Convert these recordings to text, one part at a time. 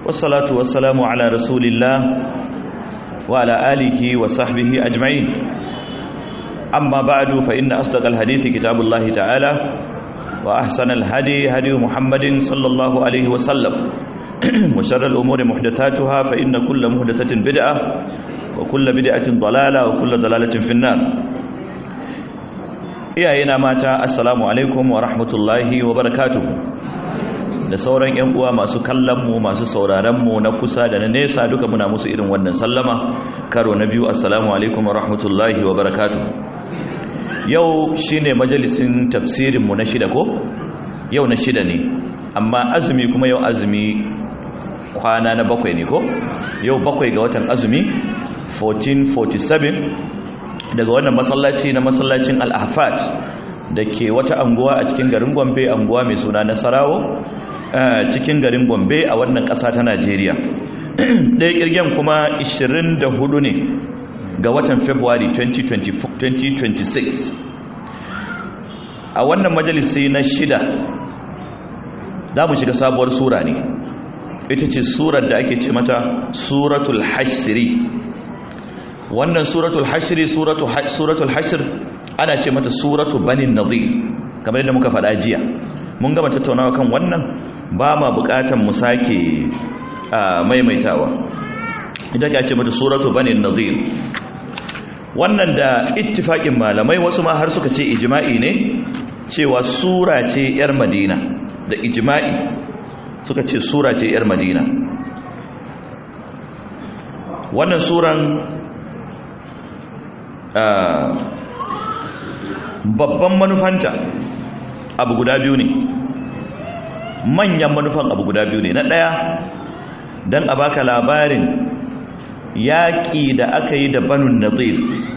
والصلاة والسلام على رسول الله وعلى آله وصحبه أجمعين أما بعد فإن أصدق الحديث كتاب الله تعالى وأحسن الهدي هدي محمد صلى الله عليه وسلم وشر الأمور محدثاتها فإن كل محدثة بدعة وكل بدعة ضلالة وكل ضلالة في النار iyayena mata assalamu alaikum wa rahmatullahi wa barakatuh da sauran yan uwa masu kallon mu masu sauraron mu na kusa da na nesa duka muna musu irin wannan sallama karo na biyu assalamu alaikum wa rahmatullahi wa barakatuh yau shine majalisin tafsirin mu na shida ko yau na shida ne amma azumi kuma yau azumi kwana na bakwai ne ko yau bakwai ga watan azumi 1447 daga wannan masallaci na masallacin al-ahfad da ke wata anguwa a cikin garin gombe anguwa mai suna nasarawo cikin garin gombe a wannan ƙasa ta najeriya ɗaya ƙirgen kuma 24 ne ga watan february 2026 a wannan majalisi na shida za mu shiga sabuwar sura ne ita ce surar da ake ce mata suratul hashiri wannan suratul hashiri suratul hashir ana ce mata suratul banin nadir kamar yadda muka faɗa jiya mun gama tattaunawa kan wannan ba ma buƙatan mu sake maimaitawa idan ka ce mata suratul banin nadir wannan da ittifaƙin malamai wasu ma har suka ce ijma'i ne cewa sura ce 'yar madina da ijma'i suka ce sura ce 'yar madina wannan suran babban manufanta abu guda biyu ne manyan manufan abu guda biyu ne na ɗaya don a baka labarin yaƙi da aka yi da banun nazir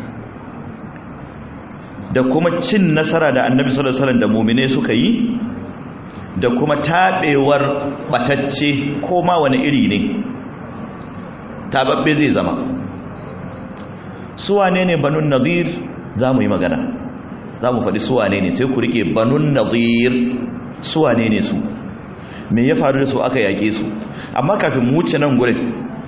da kuma cin nasara da annabi sallallahu alaihi da mumine suka yi da kuma taɓewar ɓatacce ko ma wani iri ne tababbe zai zama suwane ne banun nazir za mu yi magana za mu faɗi suwane ne sai ku rike banun nazir suwane ne su me ya faru da su aka yaƙe su amma kafin mu wuce nan gurin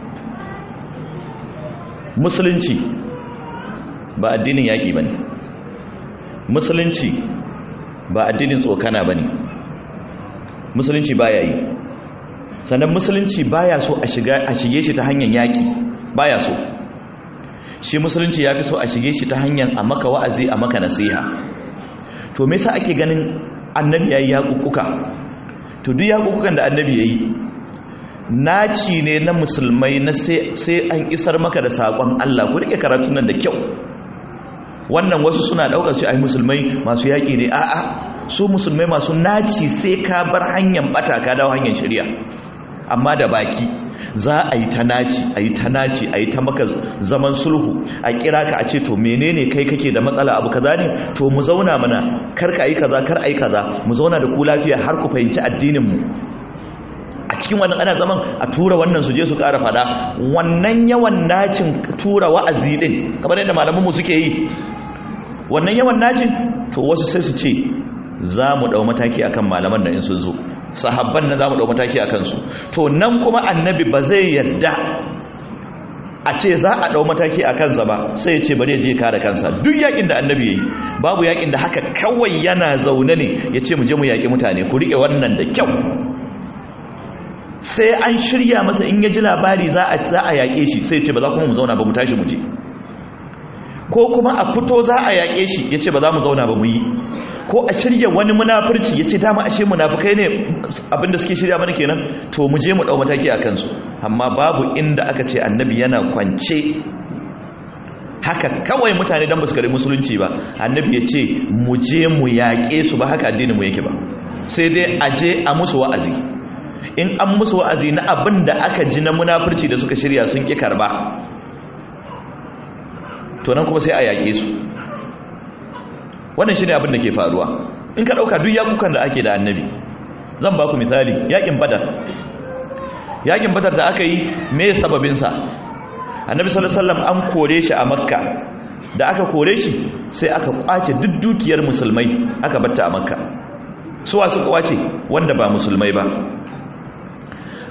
musulunci ba addinin yaƙi ba ne musulunci ba addinin tsokana ba ne musulunci ba ya yi sannan musulunci ba ya so a shige shi ta hanyar yaƙi ba ya so shi musulunci ya fi so a shige shi ta hanyar a maka wa'azi a maka nasiha to me yasa ake ganin annabi yayi yaƙuƙuka to duk yaƙuƙukan da annabi yayi naci ne na musulmai na sai an isar maka da saƙon Allah ku rike karatun nan da kyau wannan wasu suna ɗaukar shi ai musulmai masu yaƙi ne a'a su musulmai masu naci sai ka bar hanyar bata ka dawo hanyar shari'a amma da baki za a yi ta naci a yi ta naci a yi ta maka zaman sulhu a kira ka a ce to menene kai kake da matsala abu kaza ne to mu zauna mana kar ka yi kaza kar a yi kaza mu zauna da ku lafiya har ku fahimci addinin mu a cikin wannan ana zaman a tura wannan su je su ƙara fada wannan yawan nacin tura wa'azi din kamar yadda malaman mu suke yi wannan yawan nacin to wasu sai su ce za mu dau mataki akan malaman da in sun zo sahabban nan za mu ɗau mataki a kansu to nan kuma annabi ba zai yadda a ce za a ɗau mataki a kansa ba sai ya ce bari ya je kare kansa duk yakin da annabi ya yi babu yakin da haka kawai yana zaune ne ya ce mu je mu yaƙi mutane ku riƙe wannan da kyau sai an shirya masa in ya ji labari za a yaƙe shi sai ya ce ba za kuma mu zauna ba mu tashi mu je ko kuma a fito za a yaƙe shi ya ce ba za mu zauna ba mu yi ko a shirya wani munafurci ya ce dama ashe munafukai ne abinda suke shirya mana kenan to mu je mu ɗau mataki a kansu amma babu inda aka ce annabi yana kwance haka kawai mutane don basu kare musulunci ba annabi ya ce mu je mu yaƙe su ba haka addinin mu yake ba sai dai a je a musu wa'azi in an musu wa'azi na abin da aka ji na munafurci da suka shirya sun ƙi karba to nan kuma sai a yaƙe su wannan shi ne abin da ke faruwa in ka ɗauka duk yaƙukan da ake da annabi zan ba ku misali yaƙin badar yaƙin badar da aka yi me sababinsa annabi sallallahu an kore shi a makka da aka kore shi sai aka kwace duk dukiyar musulmai aka batta a makka suwa suka kwace wanda ba musulmai ba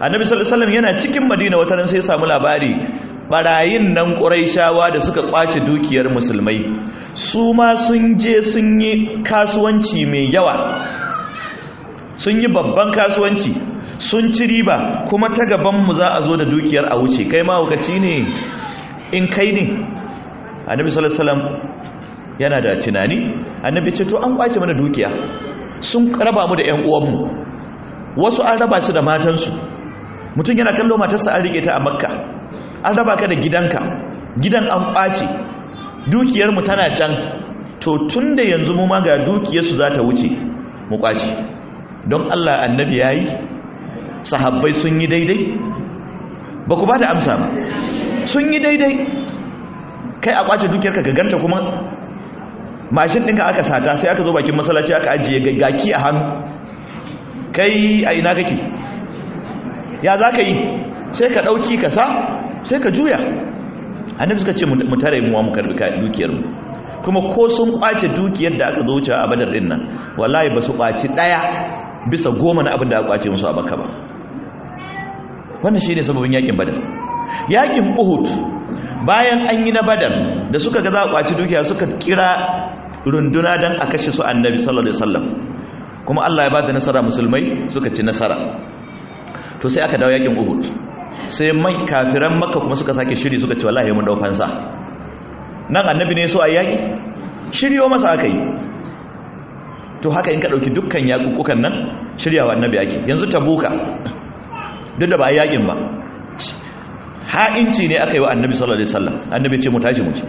annabi sallallahu alaihi wasallam yana cikin madina wata ran sai ya samu labari barayin nan quraishawa da suka kwace dukiyar musulmai su ma sun je sun yi kasuwanci mai yawa sun yi babban kasuwanci sun ci riba kuma ta gaban mu za a zo da dukiyar a wuce kai ma wakaci ne in kai ne annabi sallallahu alaihi wasallam yana da tunani annabi ce to an kwace mana dukiya sun raba mu da ƴan uwanmu wasu an raba su da matansu mutum yana kallo matarsa an rike ta a makka an raba ka da gidanka gidan an kwace dukiyarmu tana can to tun da yanzu mu ma ga dukiyarsu za ta wuce mu kwace don allah annabi ya yi sahabbai sun yi daidai ba ku ba da amsa ba sun yi daidai kai a kwace dukiyarka ka ganta kuma mashin ɗinka aka sata sai aka zo bakin masalaci aka ajiye gaki a hannu kai a ina kake ya za ka yi sai ka ɗauki ka sa sai ka juya annabi suka ce mu tare muwa mu karbi dukiyarmu kuma ko sun kwace dukiyar da aka zo wuce a badar ɗin nan wallahi ba su kwaci ɗaya bisa goma na abin da aka kwace musu a baka ba wannan shi ne sababin yakin badar yakin uhud bayan an yi na badar da suka ga za a kwaci dukiya suka kira runduna don a kashe su annabi sallallahu alaihi wasallam kuma Allah ya ba da nasara musulmai suka ci nasara to sai aka dawo yakin Uhud sai mai kafiran Makka kuma suka sake shiri suka ce wallahi mun dau fansa nan annabi ne so a yaki shiryo masa aka yi to haka in ka dauki dukkan yakukukan nan shiryawa annabi yaki yanzu tabuka duk da ba a yakin ba ha'inci ne aka yi wa annabi sallallahu alaihi wasallam annabi ce mu tashi mu je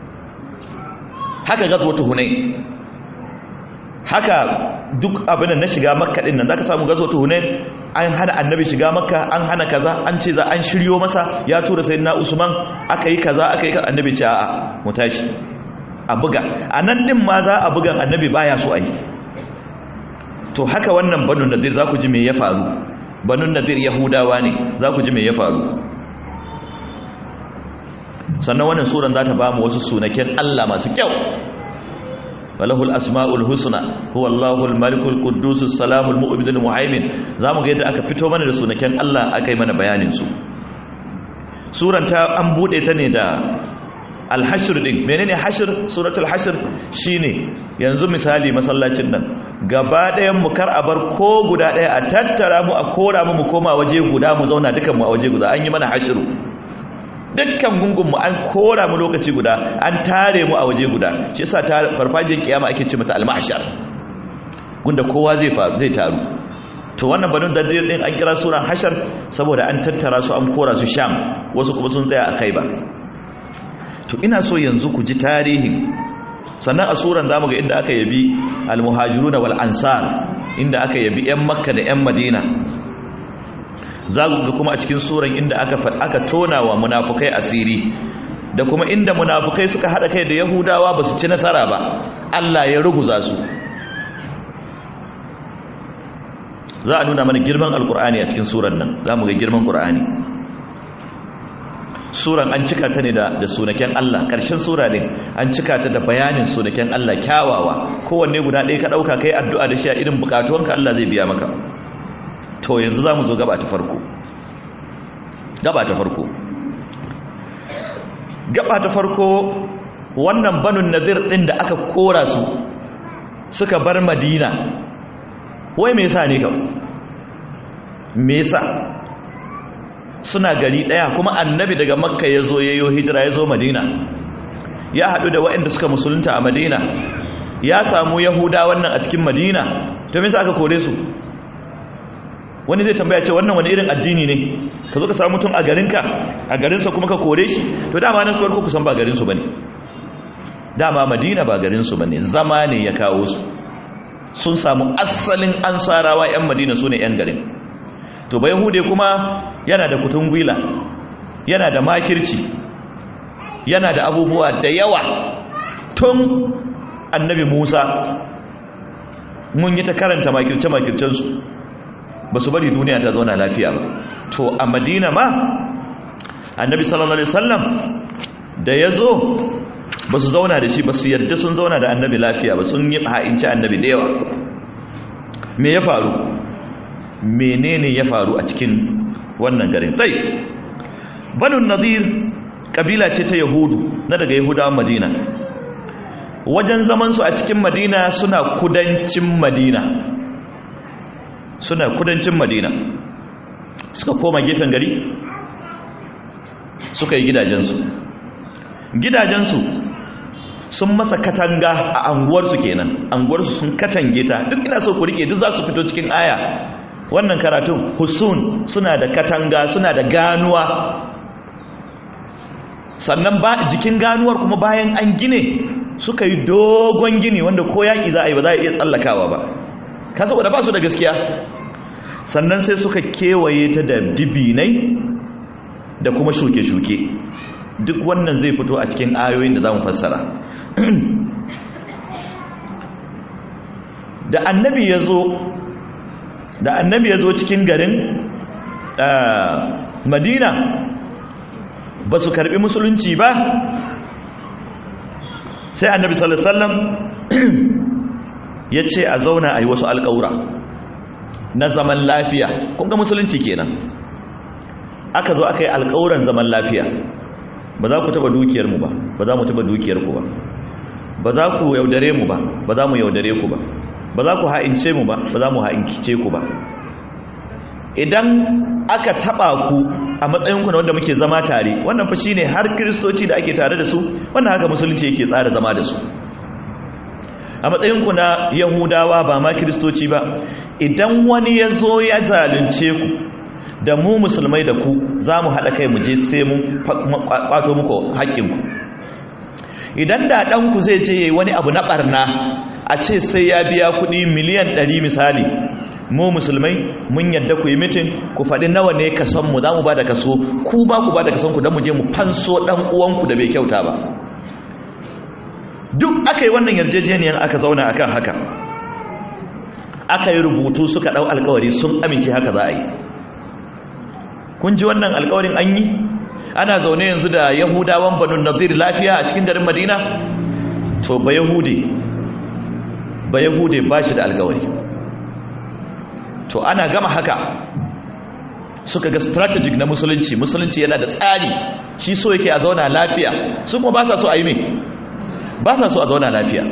haka gazwatu hunain haka duk abin na shiga makka din nan zaka samu gazwatu hunain an hana annabi shiga makka an hana kaza an ce za an shiryo masa ya tura sayyidina usman aka yi kaza aka yi annabi ce a'a mu tashi a buga anan din ma za a bugan annabi baya so ai to haka wannan banu nadir za ku ji me ya faru banu nadir yahudawa ne za ku ji me ya faru sannan wannan suran za ta ba mu wasu sunaken Allah masu kyau walahul asma'ul husna huwa Allahul malikul quddusus salamul mu'minul muhaimin zamu ga yadda aka fito mana da sunaken Allah aka yi mana bayanin su suran ta an bude ta ne da al-hashr din menene hashr suratul hashr shine yanzu misali masallacin nan gaba ɗayan mu kar a bar ko guda ɗaya a tattara mu a kora mu mu koma waje guda mu zauna dukan mu a waje guda an yi mana hashru dukkan gungunmu an kora mu lokaci guda an tare mu a waje guda shi yasa ta farfajin kiyama ake ce mata al-mahshar gunda kowa zai faru zai taru to wannan banu dadir din an kira suran hashar saboda an tattara su an kora su sham wasu kuma sun tsaya a kai ba to ina so yanzu ku ji tarihin sannan a suran zamu ga inda aka yabi al-muhajiruna wal ansar inda aka yabi yan makka da yan madina za ku ga kuma a cikin suran inda aka aka tona wa munafukai asiri da kuma inda munafukai suka hada kai da yahudawa ba su ci nasara ba Allah ya ruguza su za a nuna mana girman alkur'ani a cikin suran nan za mu ga girman qur'ani suran an cika ta ne da da sunaken Allah ƙarshen sura ne an cika ta da bayanin sunaken Allah kyawawa kowanne guda ɗaya ka ɗauka kai addu'a da shi a irin bukatuwanka Allah zai biya maka to yanzu za mu zo gaba ta farko gaba ta farko gaba ta farko wannan banun nazir ɗin da aka kora su suka bar madina wai me yasa ne ka me yasa suna gari ɗaya kuma annabi daga makka ya zo ya yi hijira ya zo madina ya haɗu da waɗanda suka musulunta a madina ya samu yahuda wannan a cikin madina to me yasa aka kore su wani zai tambaya ce wannan wani irin addini ne ka zo ka samu mutum a garinka a garinsa kuma ka kore shi to dama na suwar kusan ba garinsu ba ne dama madina ba garinsu ba ne zama ne ya kawo su sun samu asalin ansarawa 'yan madina su ne 'yan garin to ba yahude kuma yana da kutun gwila yana da makirci yana da abubuwa da yawa tun annabi musa mun yi ta karanta makirce-makircensu ba su bari duniya ta zauna lafiya ba to a madina ma annabi sallallahu alaihi wasallam da ya zo ba su zauna da shi ba su yadda sun zauna da annabi lafiya ba sun yi ha'inci annabi da yawa me ya faru menene ya faru a cikin wannan garin sai banun nadir kabila ce ta yahudu na daga yahudawan madina wajen zamansu a cikin madina suna kudancin madina suna kudancin madina suka koma gefen gari suka yi gidajensu gidajensu sun masa katanga a anguwarsu kenan anguwarsu sun katange ta duk ina so ku rike duk za su fito cikin aya wannan karatun husun suna da katanga suna da ganuwa sannan ba jikin ganuwar kuma bayan an gine suka yi dogon gini wanda ko yaƙi za a yi ba za a iya tsallakawa ba ka saboda ba su da gaskiya sannan sai suka kewaye ta da dibinai da kuma shuke-shuke duk wannan zai fito a cikin ayoyin da za mu fassara da annabi ya zo da annabi ya zo cikin garin madina ba su karbi musulunci ba sai annabi sallallahu alaihi wasallam ya ce a zauna a yi wasu alƙaura na zaman lafiya kun ga musulunci kenan aka zo aka yi alƙawuran zaman lafiya ba za ku taba dukiyarmu ba ba za mu taba dukiyarku ba ba za ku yaudare mu ba ba za mu yaudare ku ba ba za ku ha'ince mu ba ba za mu ha'ince ku ba idan aka taba ku a matsayinku na wanda muke zama tare wannan fa shine har kristoci da ake tare da su wannan haka musulunci yake tsara zama da su a matsayinku na yahudawa ba ma kristoci ba idan wani ya zo ya zalunce ku da mu musulmai da ku za mu haɗa kai mu je sai mun kwato muku haƙƙinku idan da ɗanku zai je yi wani abu na ɓarna a ce sai ya biya kuɗi miliyan ɗari misali mu musulmai mun yadda ku yi mitin ku faɗi nawa ne kasonmu za mu ba da kaso ku ba ku ba da kasonku don mu je mu fanso ɗan uwanku da bai kyauta ba duk aka yi wannan yarjejeniyar aka zauna akan haka aka yi rubutu suka ɗau alkawari sun amince haka za a yi kun ji wannan alkawarin an yi ana zaune yanzu da yahudawan banu nazir lafiya a cikin garin madina to ba yahude ba yahude ba shi da alkawari to ana gama haka suka ga strategic na musulunci musulunci yana da tsari shi so yake a zauna lafiya su kuma ba sa so a yi mai ba sa so a zauna lafiya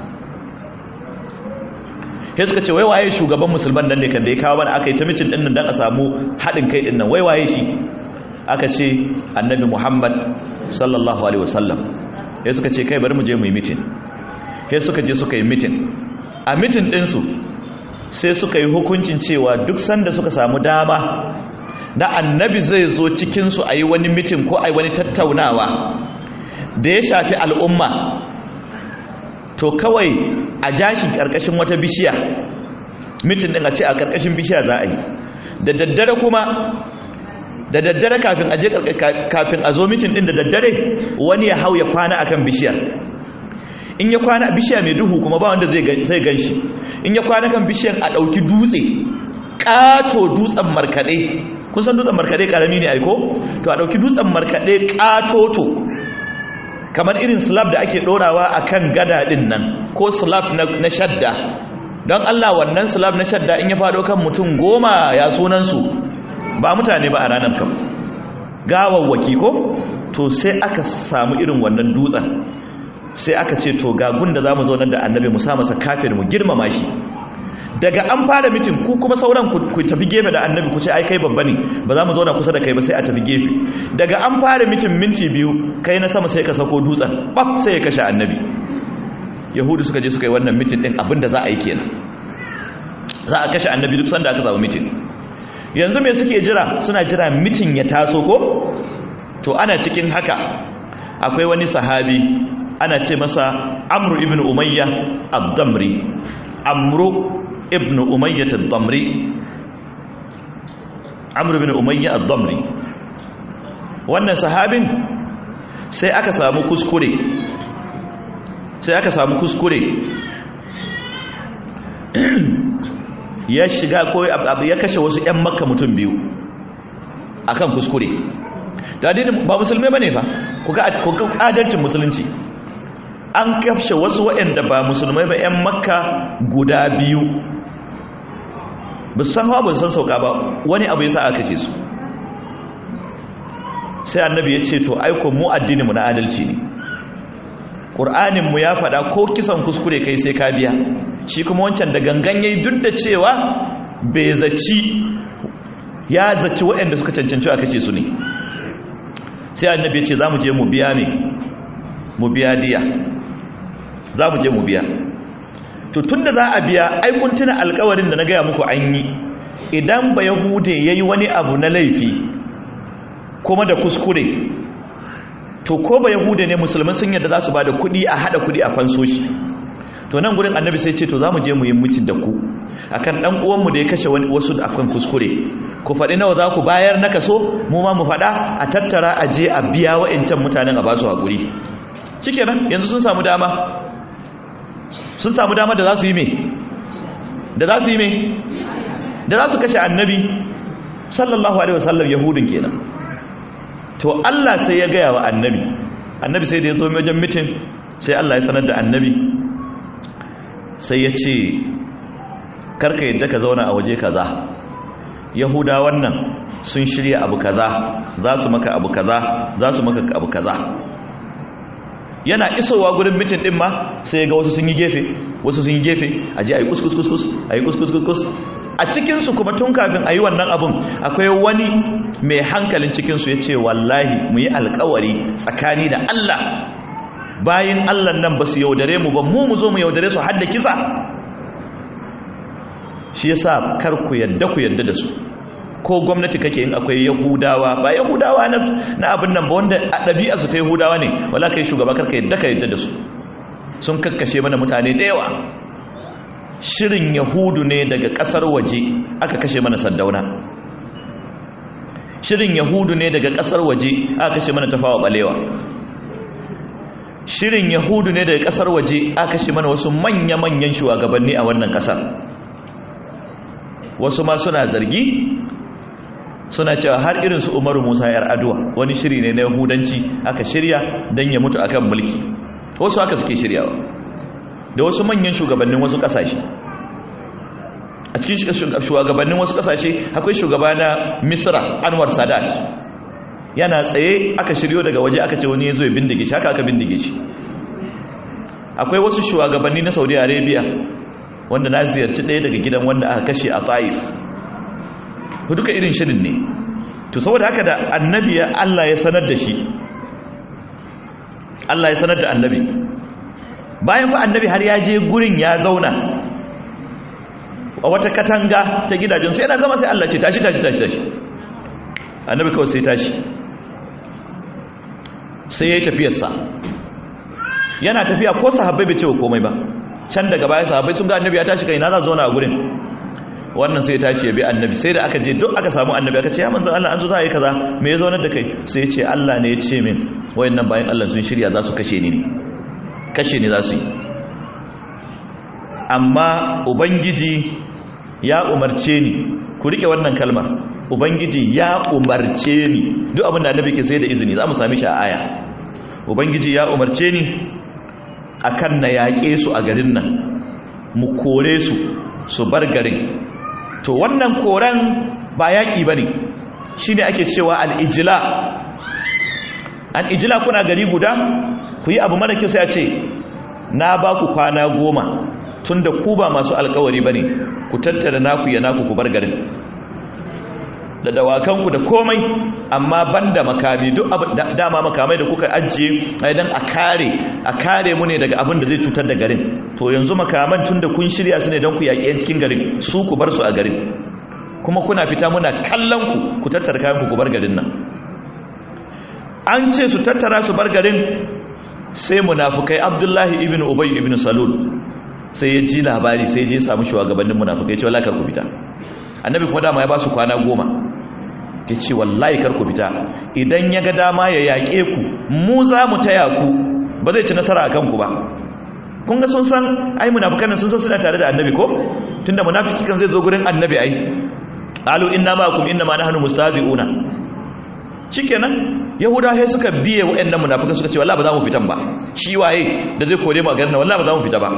sai suka ce waiwaye shugaban musulman nan ne kan da ya kawo mana aka yi ta mitin ɗin nan don a samu haɗin kai ɗin nan waiwaye shi aka ce annabi muhammad sallallahu alaihi wasallam sai suka ce kai bari mu je mu yi mitin sai suka je suka yi mitin a mitin ɗinsu sai suka yi hukuncin cewa duk sanda suka samu dama na annabi zai zo cikinsu a yi wani mitin ko a yi wani tattaunawa da ya shafi al'umma to kawai a jashi ƙarƙashin wata bishiya mitin ɗin a ce a ƙarƙashin bishiya za a yi da daddare kuma da daddare kafin a je kafin a zo mitin ɗin da daddare wani ya hau ya kwana akan bishiyar in ya kwana a bishiya mai duhu kuma ba wanda zai gan shi in ya kwana kan bishiyar a ɗauki dutse ƙato dutsen markaɗe kun san dutsen markaɗe ƙarami ne aiko to a ɗauki dutsen markaɗe ƙatoto kamar irin slab da ake ɗorawa a kan gada ɗin nan ko slab na shadda don allah wannan slab na shadda in ya faɗo kan mutum goma ya sunansu ba mutane ba a ranar kam gawawwaki ko to sai aka samu irin wannan dutsen sai aka ce to ga gunda za mu zaunar da annabi mu sa masa kafin mu girmama shi daga an fara mitin ku kuma sauran ku tafi gefe da annabi ku ce ai kai babba ne ba za mu zauna kusa da kai ba sai a tafi gefe daga an fara mitin minti biyu kai na sama sai ka sako dutsen baf sai ya kashe annabi yahudu suka je suka yi wannan mitin din abinda za a yi kenan za a kashe annabi duk sanda aka zama mitin yanzu me suke jira suna jira mitin ya taso ko to ana cikin haka akwai wani sahabi ana ce masa amru ibn umayya ad-damri amru ibn umayya ad-damri amru ibn umayya ad-damri wannan sahabin sai aka samu kuskure sai aka samu kuskure ya shiga ko ya kashe wasu 'yan makka mutum biyu akan kuskure da adinin ba musulmai bane fa ku ga adalcin musulunci an kafshe wasu waɗanda ba musulmai ba 'yan makka guda biyu ba su san hawa ba su san sauka ba wani abu ya sa aka ce su sai annabi ya ce to aiko mu addini mu na adalci ne ƙur'anin mu ya faɗa ko kisan kuskure kai sai ka biya shi kuma wancan da gangan yayi duk da cewa bai zaci ya zaci waɗanda suka cancanci a kace su ne sai annabi ya ce za mu je mu biya ne mu biya diya za mu je mu biya to tunda za a biya ai kun tuna alkawarin da na gaya muku an yi idan ba yahude ya yi wani abu na laifi kuma da kuskure to ko ba yahude ne musulman sun yadda za su ba da kudi a hada kudi a fanso shi to nan gurin annabi sai ce to za mu je mu yi mutum da ku akan dan uwanmu da ya kashe wasu da akan kuskure ku faɗi nawa za ku bayar na kaso mu ma mu faɗa a tattara a je a biya wa'ancan mutanen a ba su haƙuri shikenan yanzu sun samu dama sun samu dama da za su yi me da za su yi me da za su kashe annabi sallallahu alaihi wasallam yahudin kenan to Allah sai ya gaya wa annabi annabi sai da ya zo wajen mitin sai Allah ya sanar da annabi sai ya ce karka yadda ka zauna a waje kaza yahuda wannan sun shirya abu kaza za su maka abu kaza za su maka abu kaza yana isowa gurin mitin din ma sai ga wasu sun yi gefe wasu sun yi gefe a je a yi kuskus a yi kuskus a cikinsu kuma tun kafin a yi wannan abun akwai wani mai hankalin cikinsu ya ce wallahi mu yi alkawari tsakani da Allah bayan Allah nan ba su yaudare mu ba mu mu zo mu yaudare su hadda kisa shi yasa kar ku yadda ku yadda da su ko gwamnati kake yin akwai yahudawa ba yahudawa na abin nan ba wanda a ɗabi'a su ta yahudawa ne wala kai shugaba karka yadda ka yadda da su sun kakkashe mana mutane da yawa shirin yahudu ne daga ƙasar waje aka kashe mana sandauna shirin yahudu ne daga ƙasar waje aka kashe mana tafawa balewa shirin yahudu ne daga ƙasar waje aka kashe mana wasu manya-manyan shugabanni a wannan ƙasar wasu ma suna zargi suna cewa har irin su umaru musa yar aduwa wani shiri ne na yahudanci aka shirya don ya mutu akan mulki wasu haka suke shiryawa da wasu manyan shugabannin wasu kasashe a cikin shugabannin wasu kasashe akwai shugaba na misra anwar sadat yana tsaye aka shiryo daga waje aka ce wani ya zo ya bindige shi haka aka bindige shi akwai wasu shugabanni na saudi arabia wanda na ziyarci ɗaya daga gidan wanda aka kashe a ta'if duka irin shirin ne to saboda haka da annabi ya Allah ya sanar da shi Allah ya sanar da annabi bayan fa annabi har ya je gurin ya zauna a wata katanga ta gidajen sai yana zama sai Allah ce tashi tashi tashi tashi annabi kawai sai tashi sai ya yi tafiyarsa yana tafiya ko sahabbai bai ce wa komai ba can daga baya sahabbai sun ga annabi ya tashi kai na za zauna a gurin wannan sai tashi ya bi annabi sai da aka je duk aka samu annabi aka ce ya manzan Allah an zo za a yi kaza me ya zaunar da kai sai ya ce Allah ne ya ce min wayannan bayan Allah sun shirya za su kashe ni ne kashe ni za su yi amma ubangiji ya umarce ni ku rike wannan kalmar ubangiji ya umarce ni duk abin da annabi ke sai da izini za mu sami shi a aya ubangiji ya umarce ni akan na yaƙe su a garin nan mu kore su su bar garin to wannan koren ba yaƙi ba ne shi ne ake cewa al'ijila al'ijila kuna gari guda ku yi abu mara kyau sai a ce na ba ku kwana goma tun da ku ba masu alkawari ba ne ku tattara naku ya naku ku bar garin da dawakanku da komai amma ban da makami duk dama makamai da kuka ajiye idan a kare a kare mu ne daga abin da zai cutar da garin to yanzu makaman tun da kun shirya su ne don ku yaƙi 'yan cikin garin su ku bar su a garin kuma kuna fita muna kallon ku ku tattara kayan ku bar garin nan an ce su tattara su bar garin sai munafukai abdullahi ibn ubay ibn salul sai ya ji labari sai je samu shugabannin munafukai ce wallahi kar ku fita annabi kuma dama ya ba su kwana goma ya ce wallahi kar ku fita idan ya ga dama ya yaƙe ku mu za mu taya ku ba zai ci nasara a kanku ba kun ga sun san ai munafikan sun san suna tare da annabi ko tunda munafiki kan zai zo gurin annabi ai alu inna ma'akum inna ma nahnu mustahzi'una shikenan yahuda sai suka biye waɗannan munafikan suka ce wallahi ba za mu fitan ba shi waye da zai kore mu a garin wallahi ba za mu fita ba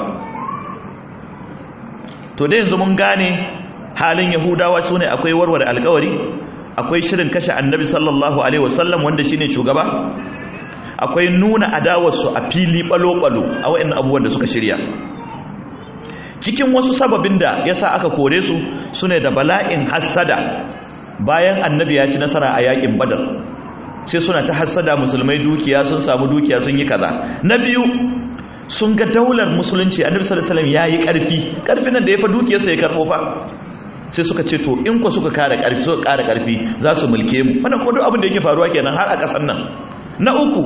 to dai yanzu mun gane halin yahudawa sune akwai warware alƙawari akwai shirin kashe annabi sallallahu alaihi wasallam wanda shine shugaba akwai nuna adawarsu a fili balo-balo a wa'annan abubuwan da suka shirya cikin wasu sababin da yasa aka kore su sune da bala'in hassada bayan annabi ya ci nasara a yakin badar sai suna ta hassada musulmai dukiya sun samu dukiya sun yi kaza na biyu sun ga daular musulunci annabi sallallahu alaihi wasallam yayi karfi karfin nan da ya fa dukiyarsa ya karbo fa sai suka ce to in ku suka kare karfi suka kare karfi za su mulke mu wannan ko duk abin da yake faruwa kenan har a kasar nan na uku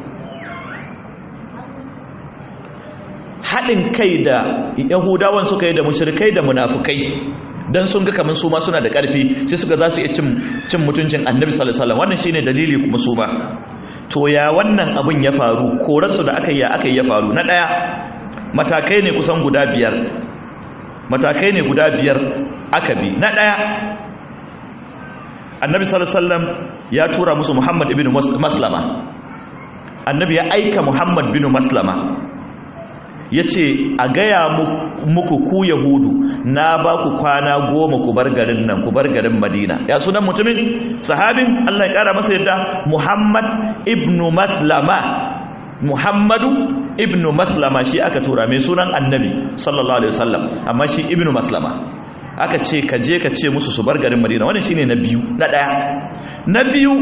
haɗin kai da yahudawan suka yi da mushrikai da munafukai dan sun ga kamar su ma suna da ƙarfi sai suka za su iya cin mutuncin annabi sallallahu alaihi wasallam wannan shine dalili kuma su ba to ya wannan abin ya faru korarsu da aka yi aka yi ya faru na ɗaya matakai ne kusan guda biyar matakai ne guda biyar aka bi na ɗaya annabi sallallahu alaihi wasallam ya tura musu muhammad ibn maslama annabi ya aika muhammad bin maslama ya ce a gaya muku ku yahudu na ba ku kwana goma ku bar garin nan ku bar garin madina ya sunan mutumin sahabin allah ya kara masa yadda muhammad ibnu maslama muhammadu ibnu maslama shi aka tura mai sunan annabi sallallahu alaihi wasallam amma shi ibnu maslama aka ce ka je ka ce musu su bar garin madina wannan shine na biyu na daya na biyu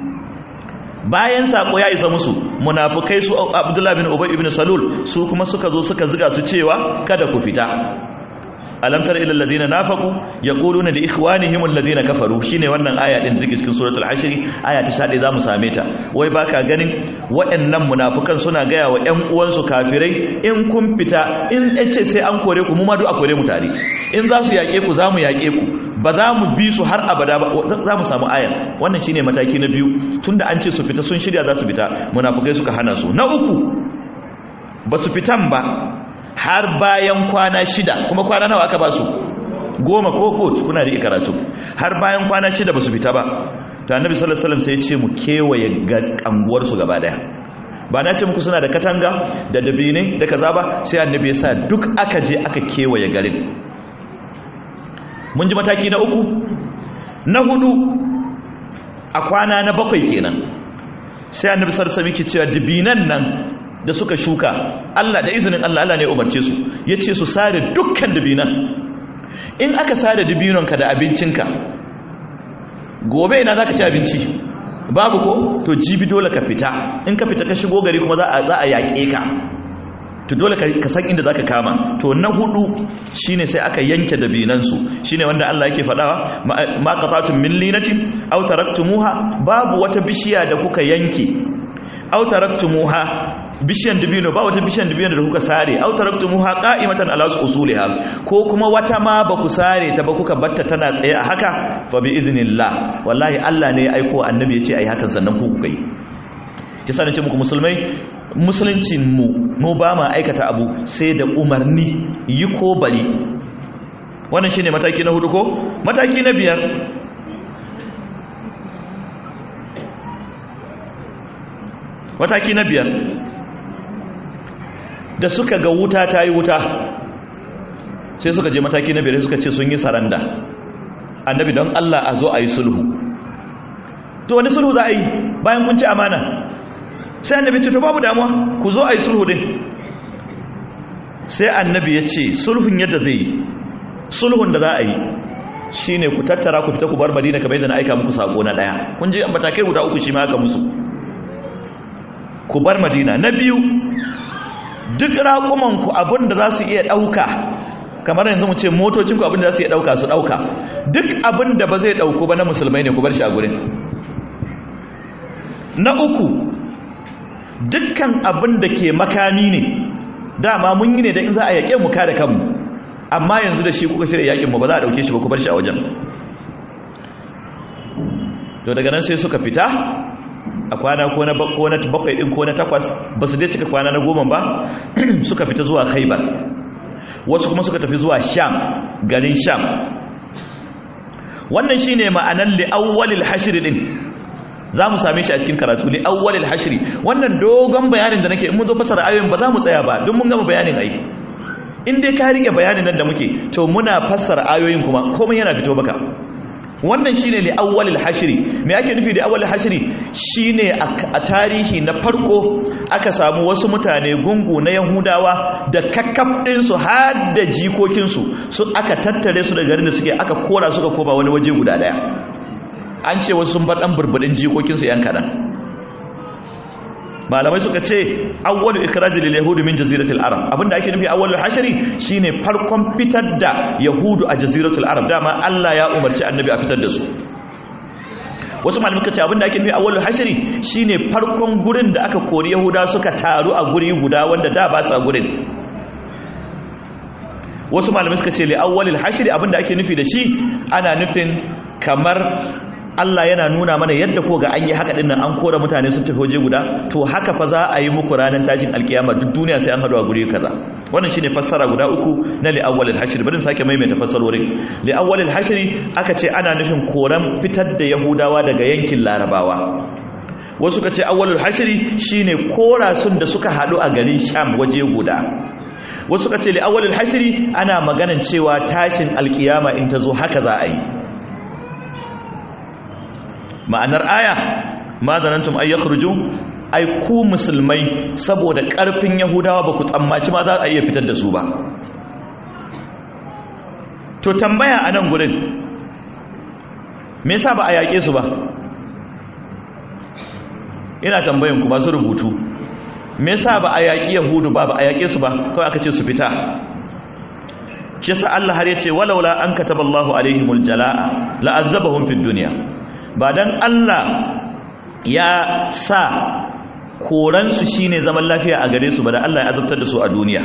bayan sako ya isa musu munafukai su abdullahi bin ubay ibn salul su kuma suka zo suka ziga su cewa kada ku fita alam tara ila alladhina nafaqu yaquluna li ikhwanihim alladhina kafaru shine wannan aya din dake cikin suratul hashr aya ta 11 zamu same ta wai baka ganin waɗannan munafukan suna gaya wa ƴan uwansu kafirai in kun fita in yace sai an kore ku mu ma duk a kore mu tare in za su yake ku zamu yake ku ba za mu bi su har abada ba za mu samu ayar wannan shine mataki na biyu tunda an ce su fita sun shirya za su fita munafukai suka hana su na uku ba su fitan ba har bayan kwana shida kuma kwana nawa aka ba su goma ko kot kuna da karatu har bayan kwana shida ba su fita ba ta annabi sallallahu alaihi wasallam sai ya ce mu kewaye ga anguwar su gaba daya ba na ce muku suna da katanga da dabine da kaza ba sai annabi ya sa duk aka je aka kewaye garin mun ji mataki na uku na hudu a kwana na bakwai kenan sai annabi sallallahu alaihi wasallam cewa dibinan nan da suka shuka Allah da izinin Allah Allah ne ya umarce su yace su sare dukkan dibinan in aka sare dibinonka da abincinka gobe ina zaka ci abinci babu ko to jibi dole ka fita in ka fita ka shigo gari kuma za a za a yaƙe ka to dole ka san inda zaka kama to na hudu shine sai aka yanke dabinansu shine wanda Allah yake fadawa ma qatatum min linatin aw taraktumuha babu wata bishiya da kuka yanke aw taraktumuha bishiyan dabino ba wata bishiyan dabino da kuka sare aw taraktumuha qa'imatan ala usuliha ko kuma wata ma ba ku sare ta ba kuka batta tana tsaye a haka fa bi idnillah wallahi Allah ne ya aiko annabi ya ce ai hakan sannan ku kuka yi kisa nace muku musulmai musuluncin mu mu ba ma aikata abu sai da umarni yi ko bari wannan shine mataki na hudu ko mataki na biyar mataki na biyar da suka ga wuta ta yi wuta sai suka je mataki na biyar suka ce sun yi saranda annabi don Allah a zo a yi sulhu to wani sulhu za a yi bayan kun ci amana sai annabi ce to babu damuwa ku zo a yi sulhu din sai annabi ya ce sulhun yadda zai yi sulhun da za a yi shi ne ku tattara ku fita ku bar madina kamar yadda na aika muku sako na ɗaya kun ji matakai guda uku shi ma aka musu ku bar madina na biyu duk raƙumanku abin da za su iya ɗauka kamar yanzu mu ce motocinku abin da za su iya ɗauka su ɗauka duk abin da ba zai ɗauku ba na musulmai ne ku bar shi a gurin na uku dukkan abin da ke makami ne dama mun yi ne da in za a yaƙe mu kada kanmu amma yanzu da shi kuka shirya yaƙin mu ba za a ɗauke shi ba ku bar shi a wajen to daga nan sai suka fita a kwana ko na bakwai ɗin ko na takwas ba su dai cika kwana na goma ba suka fita zuwa khaibar wasu kuma suka tafi zuwa sham garin sham wannan shine ma'anar li'awwalil hashr din za mu same shi a cikin karatu ne awwalil hashri wannan dogon bayanin da nake in mun zo fasara ayoyin ba za mu tsaya ba don mun gama bayanin ai in dai ka rike bayanin nan da muke to muna fassara ayoyin kuma komai yana fito baka wannan shine li awwalil hashri me ake nufi da awwalil hashri shine a tarihi na farko aka samu wasu mutane gungu na yahudawa da kakkaf din su har da jikokin su su aka tattare su daga garin da suke aka kora suka koma wani waje guda daya an ce wasu sun bar dan burbudin jikokin su yan kadan malamai suka ce awwalu ikrajil lil yahudi min jaziratil arab abinda ake nufi awwalul hashri shine farkon fitar da yahudu a jaziratul arab dama Allah ya umarci annabi a fitar da su wasu malamai suka ce abinda ake nufi awwalul hashri shine farkon gurin da aka kori yahuda suka taru a guri guda wanda da ba sa gurin wasu malamai suka ce li awwalil hashri abinda ake nufi da shi ana nufin kamar Allah yana nuna mana yadda ko ga an yi haka dinnan an kora mutane sun tafi waje guda to haka fa za a yi muku ranar tashin alkiyama duk duniya sai an haɗu a guri kaza wannan shine fassara guda uku na li awwal al-hashr bari sake maimaita fassarorin li awwal al-hashr aka ce ana nufin koran fitar da yahudawa daga yankin larabawa wasu ka ce awwal al-hashr shine kora sun da suka haɗu a garin sham waje guda wasu ka ce li awwal al-hashr ana maganan cewa tashin alkiyama in ta zo haka za a yi ma'anar aya ma zanantum ay yakhruju ai ku musulmai saboda karfin yahudawa ba ku tsammaci ma za a iya fitar da su ba to tambaya a nan gurin me yasa ba a yaƙe su ba ina tambayan ku ba su rubutu me yasa ba a yaƙi yahudu ba ba a yaƙe su ba kawai aka ce su fita shi yasa Allah har yace walaula an kataballahu alaihimul jalaa la'azzabahum fid dunya ba dan Allah ya sa koransu shine zaman lafiya a gare su ba da Allah ya azabtar da su a duniya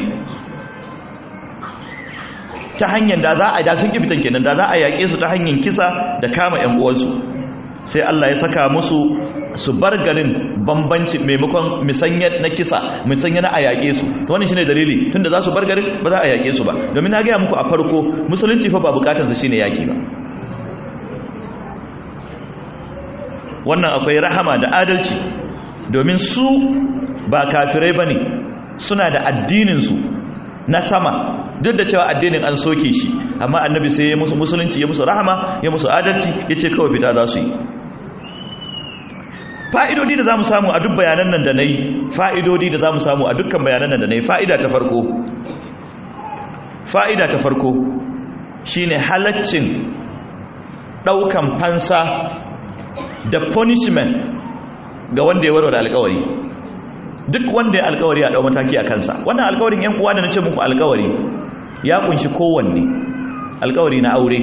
ta hanyar da za a da sun kifitan kenan da za a yaƙe su ta hanyar kisa da kama ƴan uwansu sai Allah ya saka musu su bar garin bambanci maimakon misanya na kisa misanya na a yaƙe su to wannan shine dalili tunda za su bar garin ba za a yaƙe su ba domin na gaya muku a farko musulunci fa ba bukatansa shine yaƙi ba wannan akwai rahama da adalci domin su ba kafirai ba ne suna da addininsu na sama duk da cewa addinin an soke shi amma annabi sai ya musu musulunci ya musu rahama ya musu adalci ya ce kawai fita za su yi fa'idodi da za mu samu a duk bayanan nan da na yi fa'idodi da za mu samu a dukkan bayanan nan da na yi fa'ida ta farko fa'ida ta farko shine halaccin ɗaukan fansa da punishment ga wanda ya warware alkawari duk wanda ya alkawari a dau mataki a kansa wannan alkawarin yan uwa da nace muku alkawari ya kunshi kowanne alkawari na aure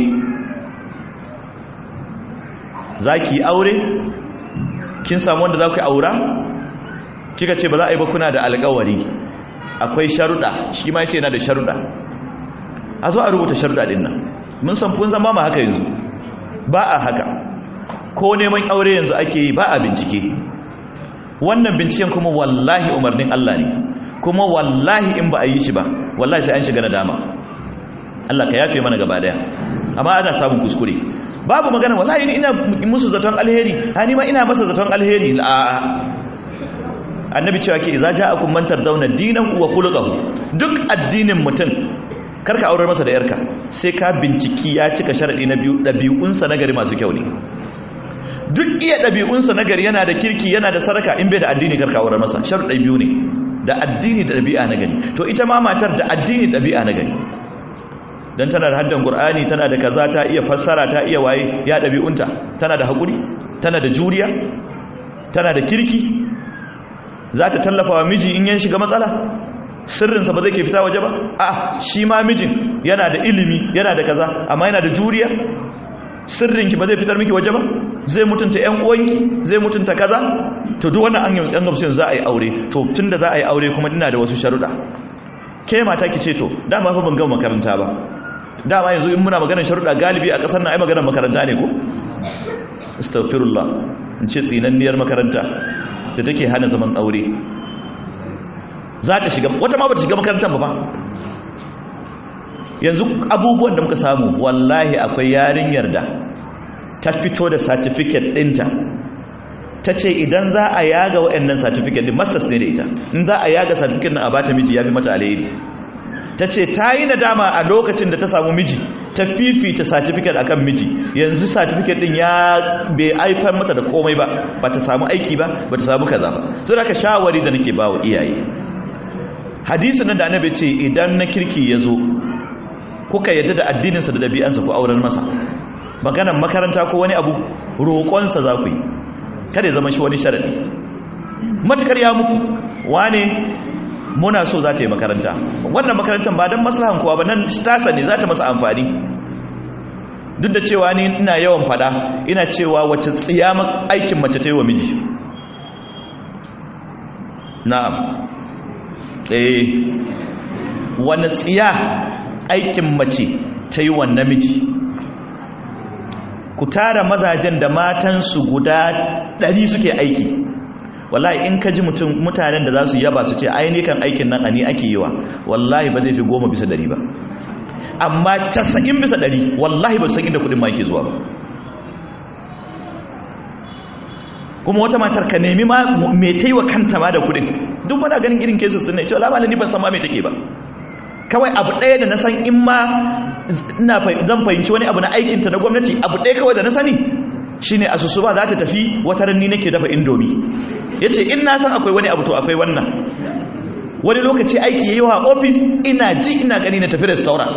zaki aure kin samu wanda zaku aura kika ce ba za a yi ba kuna da alkawari akwai sharuda shi ma yace yana da sharuda a zo a rubuta sharuda din nan mun san kun zama ma haka yanzu ba a haka ko neman aure yanzu ake yi ba a bincike wannan binciken kuma wallahi umarnin Allah ne kuma wallahi in ba a yi shi ba wallahi sai an shiga nadama Allah ka yafe mana gaba daya amma ana samun kuskure babu magana wallahi ni ina musu zaton alheri ha ni ma ina masa zaton alheri a annabi cewa ke idza ja'akum man tardawna dinahu wa khuluquhu duk addinin mutum karka aurar masa da yarka sai ka binciki ya cika sharadi na biyu dabi'unsa nagari masu kyau ne duk iya ɗabi'unsa na gari yana da kirki yana da saraka in bai da addini karkawar masa sharuɗai biyu ne da addini da ɗabi'a na gari to ita ma matar da addini ɗabi'a na gari don tana da haddan ƙur'ani tana da kaza ta iya fassara ta iya waye ya ɗabi'unta tana da haƙuri tana da juriya tana da kirki za ta tallafa wa miji in yan shiga matsala sirrinsa ba zai ke fita waje ba a shi ma mijin yana da ilimi yana da kaza amma yana da juriya sirrinki ba zai fitar miki waje ba zai mutunta ƴan uwanki zai mutunta kaza to duk wannan an yi an gamsu za a yi aure to tunda za a yi aure kuma ina da wasu sharuɗa ke mata ki ce to dama fa ban gama makaranta ba dama yanzu in muna maganar sharuɗa galibi a ƙasar nan ai maganar makaranta ne ko astaghfirullah in ce tsinanniyar makaranta da take hana zaman aure za ta shiga wata ma ba ta shiga makarantar ba ba yanzu abubuwan da muka samu wallahi akwai yarinyar da ta fito da certificate ɗinta ta ce idan za a yaga waɗannan certificate ɗin masters ne da ita in za a yaga certificate na a bata miji ya fi mata alheri ta ce ta yi nadama a lokacin da ta samu miji ta fifita certificate akan miji yanzu certificate din ya bai haifar mata da komai ba ba ta samu aiki ba ba ta samu kaza ba so da ka shawari da nake bawa iyaye hadisi nan da annabi ce idan na kirki ya zo kuka yadda da addininsa da ɗabi'ansa ku auren masa maganan makaranta ko wani abu roƙonsa za ku yi kada ya zama shi wani sharaɗi matukar ya muku wane muna so za ta yi makaranta wannan makarantar ba don maslahan kowa ba nan tasa ne za ta masa amfani duk da cewa ni ina yawan fada ina cewa wacce tsiya aikin mace ta yi wa miji na'am eh wani tsiya aikin mace ta yi wa namiji ku tara mazajen da matansu guda ɗari suke aiki wallahi in ka ji mutanen da za su yaba su ce ainihin aikin nan a ni ake yi wa wallahi ba zai fi goma bisa ɗari ba amma casa'in bisa ɗari wallahi ba san inda kudin ma yake zuwa ba kuma wata matar ka nemi ma mai ta yi wa kanta ma da kudin duk mana ganin irin kesu sun ne cewa lamalin ni ban san ma mai take ba kawai abu ɗaya da na san in ma zan fahimci wani abu na aikinta na gwamnati abu ɗaya kawai da na sani shine asusu ba za ta tafi wata ranni nake dafa indomi ya ce in na san akwai wani abu to akwai wannan wani lokaci aiki ya yi wa ofis ina ji ina gani na tafi restaurant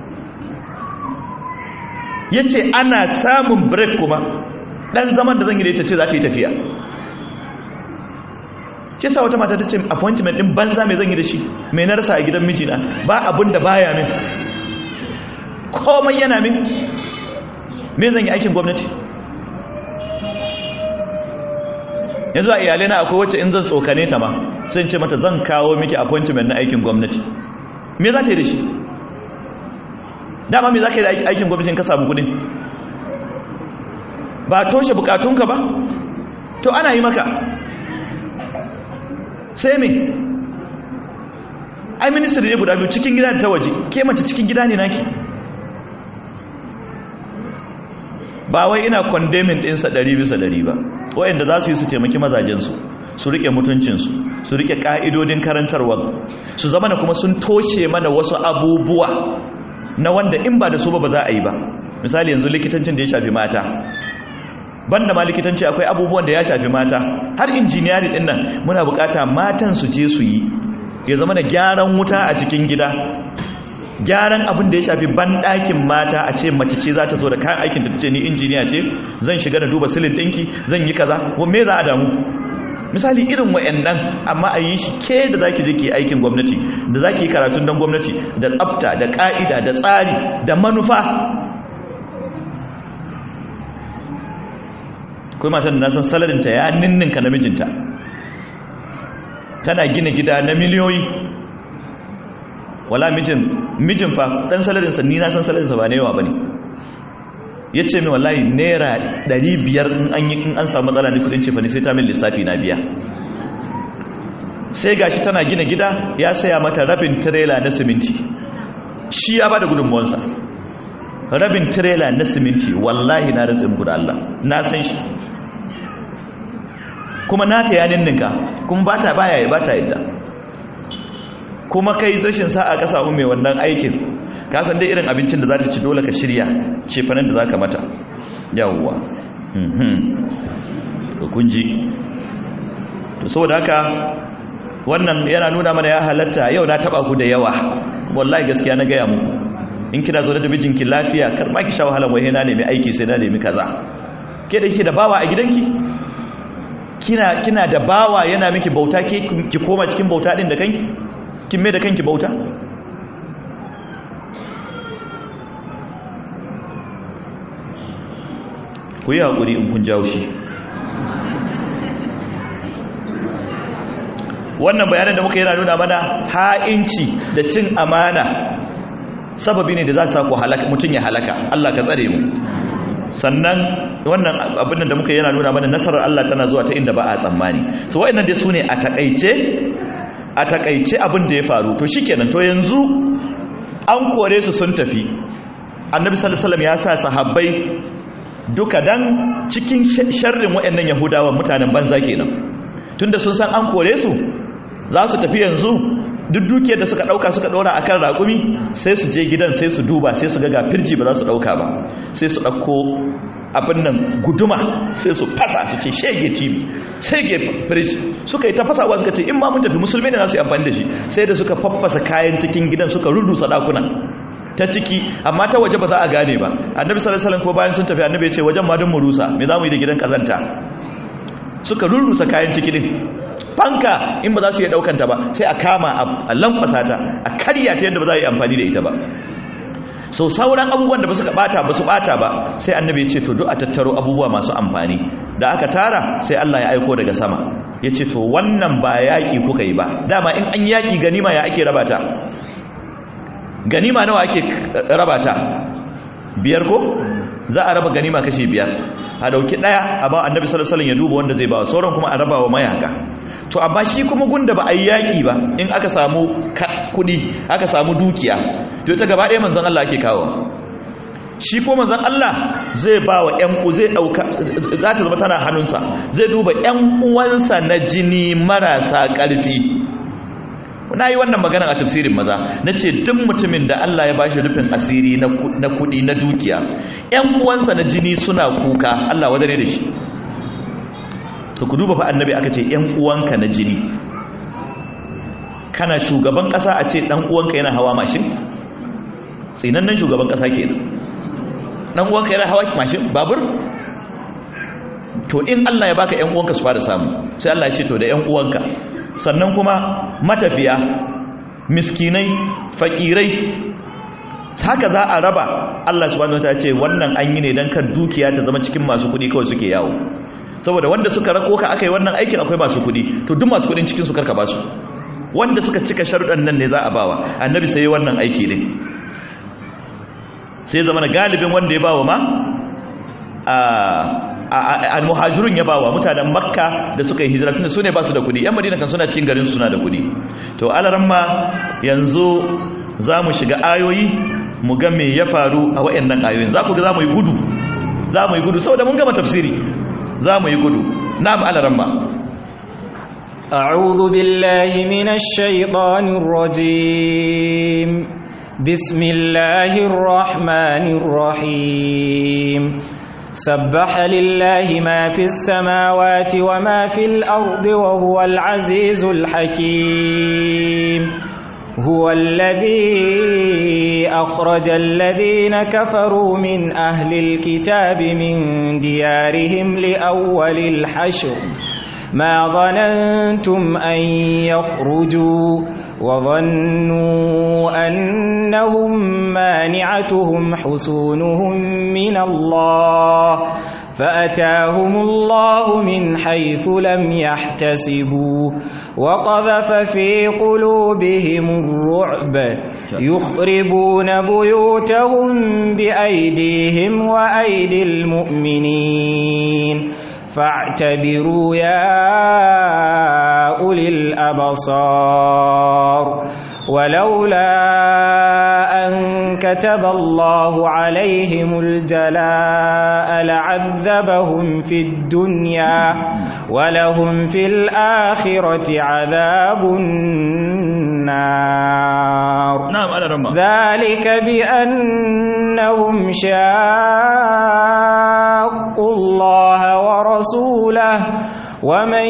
ya ce ana samun break kuma ɗan zaman da zan yi da ita ce za ta yi tafiya kisa wata mata ta ce appointment ɗin banza mai zan yi da shi mai na rasa a gidan mijina ba abin da baya min komai yana min me zan yi aikin gwamnati yanzu a iyalai na akwai wacce in zan tsokane ta ma sai ce mata zan kawo miki appointment na aikin gwamnati me za ta yi da shi dama me za ka yi da aikin gwamnatin ka samu kudin ba toshe bukatunka ba to ana yi maka sai me ai ministry ne guda biyu cikin gida da ta waje ke mace cikin gida ne naki ba wai ina condemning ɗinsa ɗari bisa ɗari ba wayanda za su yi su taimaki mazajensu su rike mutuncinsu su rike ƙa'idodin karantarwa su zama na kuma sun toshe mana wasu abubuwa na wanda in ba da su ba ba za a yi ba misali yanzu likitancin da ya shafi mata banda ma likitanci akwai abubuwan da ya shafi mata har injiniyari ɗin nan muna bukata matan su je su yi ya zama da gyaran wuta a cikin gida gyaran abin da ya shafi banɗakin mata a ce mace ce za ta zo da kayan aikin da ta ce ni injiniya ce zan shiga da duba silin ɗinki zan yi kaza me za a damu misali irin wa'annan amma a yi shi ke da za ki je ki aikin gwamnati da za ki yi karatun don gwamnati da tsafta da ƙa'ida da tsari da manufa kuma matan na san salarinta ya ninninka namijinta tana gina gida na miliyoyi wala mijin mijin fa dan salarinsa ni na san salarinsa ba ne yawa bane yace min wallahi naira 500 in an yi in an samu matsala ne kudin ce fa ne sai ta min lissafi na biya sai gashi tana gina gida ya saya mata rabin trailer na siminti shi ya bada gudunmuwansa rabin trailer na siminti wallahi na rantsin guda Allah na san shi kuma nata ya ninninka kuma bata baya bata yadda kuma kai rashin sa'a ka samu mai wannan aikin ka san dai irin abincin da za ta ci dole ka shirya cefanen da za ka mata yawwa mhm kunji to saboda haka wannan yana nuna mana ya halatta yau na taba ku da yawa wallahi gaskiya na gaya muku in kina zo da mijinki lafiya kar ma ki sha wahalan wai na nemi aiki sai na nemi kaza ke da ke da bawa a gidanki kina kina da bawa yana miki bauta ke ki koma cikin bauta din da kanki kin mai da kanki bauta ku yi haƙuri in kun jawo shi wannan bayanan da muka yi nuna mana ha'inci da cin amana sababi ne da za su saku mutum ya halaka Allah ka tsare mu sannan wannan abin da muka yi nuna mana nasarar Allah tana zuwa ta inda ba a tsammani so wa'annan dai su ne a takaice a takaice abin da ya faru to shikenan to yanzu an kore su sun tafi annabi sallallahu alaihi wasallam ya sa sahabbai duka dan cikin sharrin waɗannan yahudawa mutanen banza kenan tunda sun san an kore su za su tafi yanzu duk dukiyar da suka dauka suka dora akan raƙumi sai su je gidan sai su duba sai su ga ga firji ba za su dauka ba sai su dauko abin nan guduma sai su fasa su ce shege tv shege firji suka yi ta fasawa suka ce in ma mun tafi musulmi ne za su yi amfani da shi sai da suka faffasa kayan cikin gidan suka rurrusa dakunan ta ciki amma ta waje ba za a gane ba annabi sallallahu alaihi wasallam ko bayan sun tafi annabi ya ce wajen ma don mu rusa me za mu yi da gidan kazanta suka rurrusa kayan ciki din fanka in ba za su iya daukanta ba sai a kama a lankwasa ta a karya ta yadda ba za a yi amfani da ita ba sau sauran abubuwan da ba suka bata ba su bata ba sai annabi ya ce to duk a tattaro abubuwa masu amfani da aka tara sai Allah ya aiko daga sama ya ce to wannan ba yaƙi kuka yi ba dama in an yaƙi ganima ya ake rabata ganima nawa ake rabata biyar ko za a raba ganima kashi biyar a dauki daya a ba annabi sallallahu alaihi wasallam ya duba wanda zai ba sauran kuma a raba wa mayaka to amma shi kuma gunda ba a yi yaƙi ba in aka samu kuɗi aka samu dukiya to ita gaba ɗaya manzon Allah ake kawo shi ko manzon Allah zai ba wa ƴan zai ɗauka za ta zama tana hannunsa zai duba ƴan uwansa na jini marasa ƙarfi na yi wannan magana a tafsirin maza na ce duk mutumin da Allah ya bashi rufin asiri na kuɗi na dukiya ƴan uwansa na jini suna kuka Allah wadare da shi to ku duba fa annabi aka ce ƴan uwanka na jini kana shugaban ƙasa a ce ɗan uwanka yana hawa mashin tsinannen shugaban ƙasa kenan ɗan uwanka yana hawa mashin babur to in Allah ya baka ƴan uwanka su fara samu sai Allah ya ce to da ƴan uwanka sannan kuma matafiya miskinai fakirai haka za a raba Allah subhanahu wataala ce wannan an yi ne dan kan dukiya ta zama cikin masu kudi kawai suke yawo saboda wanda suka rako ka aka yi wannan aikin akwai masu kudi to duk masu kudin cikin su karka ba su wanda suka cika sharuɗan nan ne za a bawa annabi sai wannan aiki ne sai zama galibin wanda ya bawa ma a al-muhajirun ya bawa mutanen makka da suka yi hijira tunda su ne ba su da kudi yan madina kan suna cikin garin su suna da kudi to alaramma yanzu za mu shiga ayoyi mu ga me ya faru a wayannan ayoyin za ku ga za mu yi gudu za mu yi gudu saboda mun gama tafsiri za mu yi gudu na'am alaramma أعوذ بالله من الشيطان الرجيم بسم الله الرحمن الرحيم سبح لله ما في السماوات وما في الأرض وهو العزيز الحكيم هو الذي أخرج الذين كفروا من أهل الكتاب من ديارهم لأول الحشر ما ظننتم أن يخرجوا وظنوا أنهم مانعتهم حصونهم من الله فأتاهم الله من حيث لم يحتسبوا وقذف في قلوبهم الرعب يخربون بيوتهم بأيديهم وأيدي المؤمنين فاعتبروا يا أولي الأبصار ولولا أن كتب الله عليهم الجلاء لعذبهم في الدنيا ولهم في الآخرة عذاب النار نعم على رمى ذلك بأنهم شاقوا الله ورسوله ومن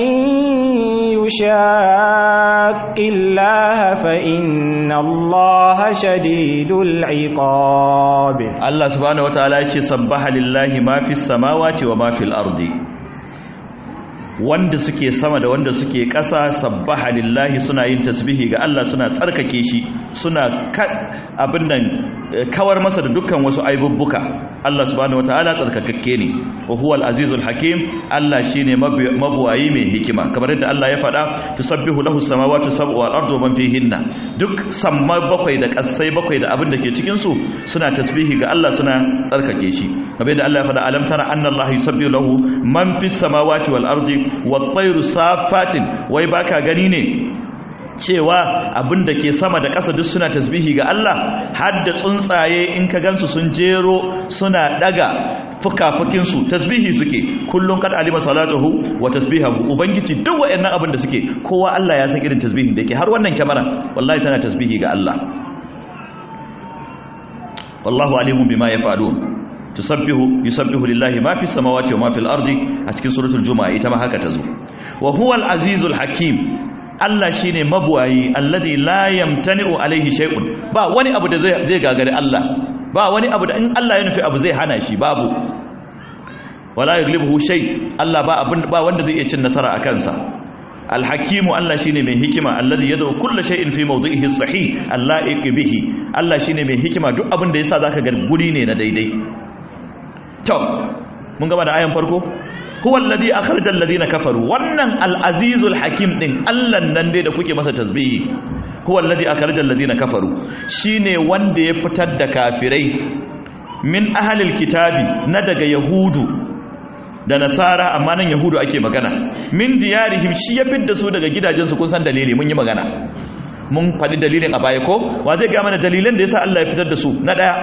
يشاق الله فإن الله شديد العقاب Allah subhanahu wataala ya ce sabbaha lillahi ma fis samawati wa ma fil ardi wanda suke sama da wanda suke ƙasa sabbaha lillahi suna yin tasbihi ga Allah suna tsarkake shi suna abin nan kawar masa da dukkan wasu aibubbuka Allah subhanahu wataala tsarkakakke ne wa huwal azizul hakim Allah shine mabuwayi mai hikima kamar yadda Allah ya faɗa tusabbihu lahu samawati sab'u wal ardu man fihinna duk samma bakwai da ƙasai bakwai da abin da ke cikin su suna tasbihi ga Allah suna tsarkake shi kamar yadda Allah ya faɗa alam tara anna Allah yusabbihu lahu man fis samawati wal ardi wat tayru safatin wai baka gani ne cewa abin da ke sama da ƙasa duk suna tasbihi ga Allah har da tsuntsaye in ka gansu sun jero suna daga fukafukin su tasbihi suke kullun kad alima salatuhu wa tasbihahu ubangiji duk wayannan abin da suke kowa Allah ya san irin tasbihin da yake har wannan kyamara wallahi tana tasbihi ga Allah wallahu alimun bima yaf'alun tusabbihu yusabbihu lillahi ma fis samawati wa ma fil ardi a cikin suratul jumaa ita ma haka tazo wa huwal azizul hakim Allah shine mabuwayi alladhi la yamtani'u alaihi shay'un ba wani abu da zai zai gagari Allah ba wani abu da in Allah ya nufi abu zai hana shi babu wala yaglibuhu shay Allah ba abin ba wanda zai iya cin nasara a kansa alhakimu Allah shine mai hikima alladhi yad'u kullu shay'in fi mawdi'ihi sahih alla'iq bihi Allah shine mai hikima duk abin da yasa zaka ga guri ne na daidai to mun gaba da ayan farko huwa alladhi akhrajal ladina kafaru wannan al-azizul hakim din Allah nan dai da kuke masa tasbihi huwa alladhi akhrajal ladina kafaru shine wanda ya fitar da kafirai min ahlil kitabi na daga yahudu da nasara amma nan yahudu ake magana min diyarihim shi ya fidda su daga gidajensu kun san dalili mun yi magana mun faɗi dalilin a baya ko wa zai ga mana dalilan da yasa Allah ya fitar da su na daya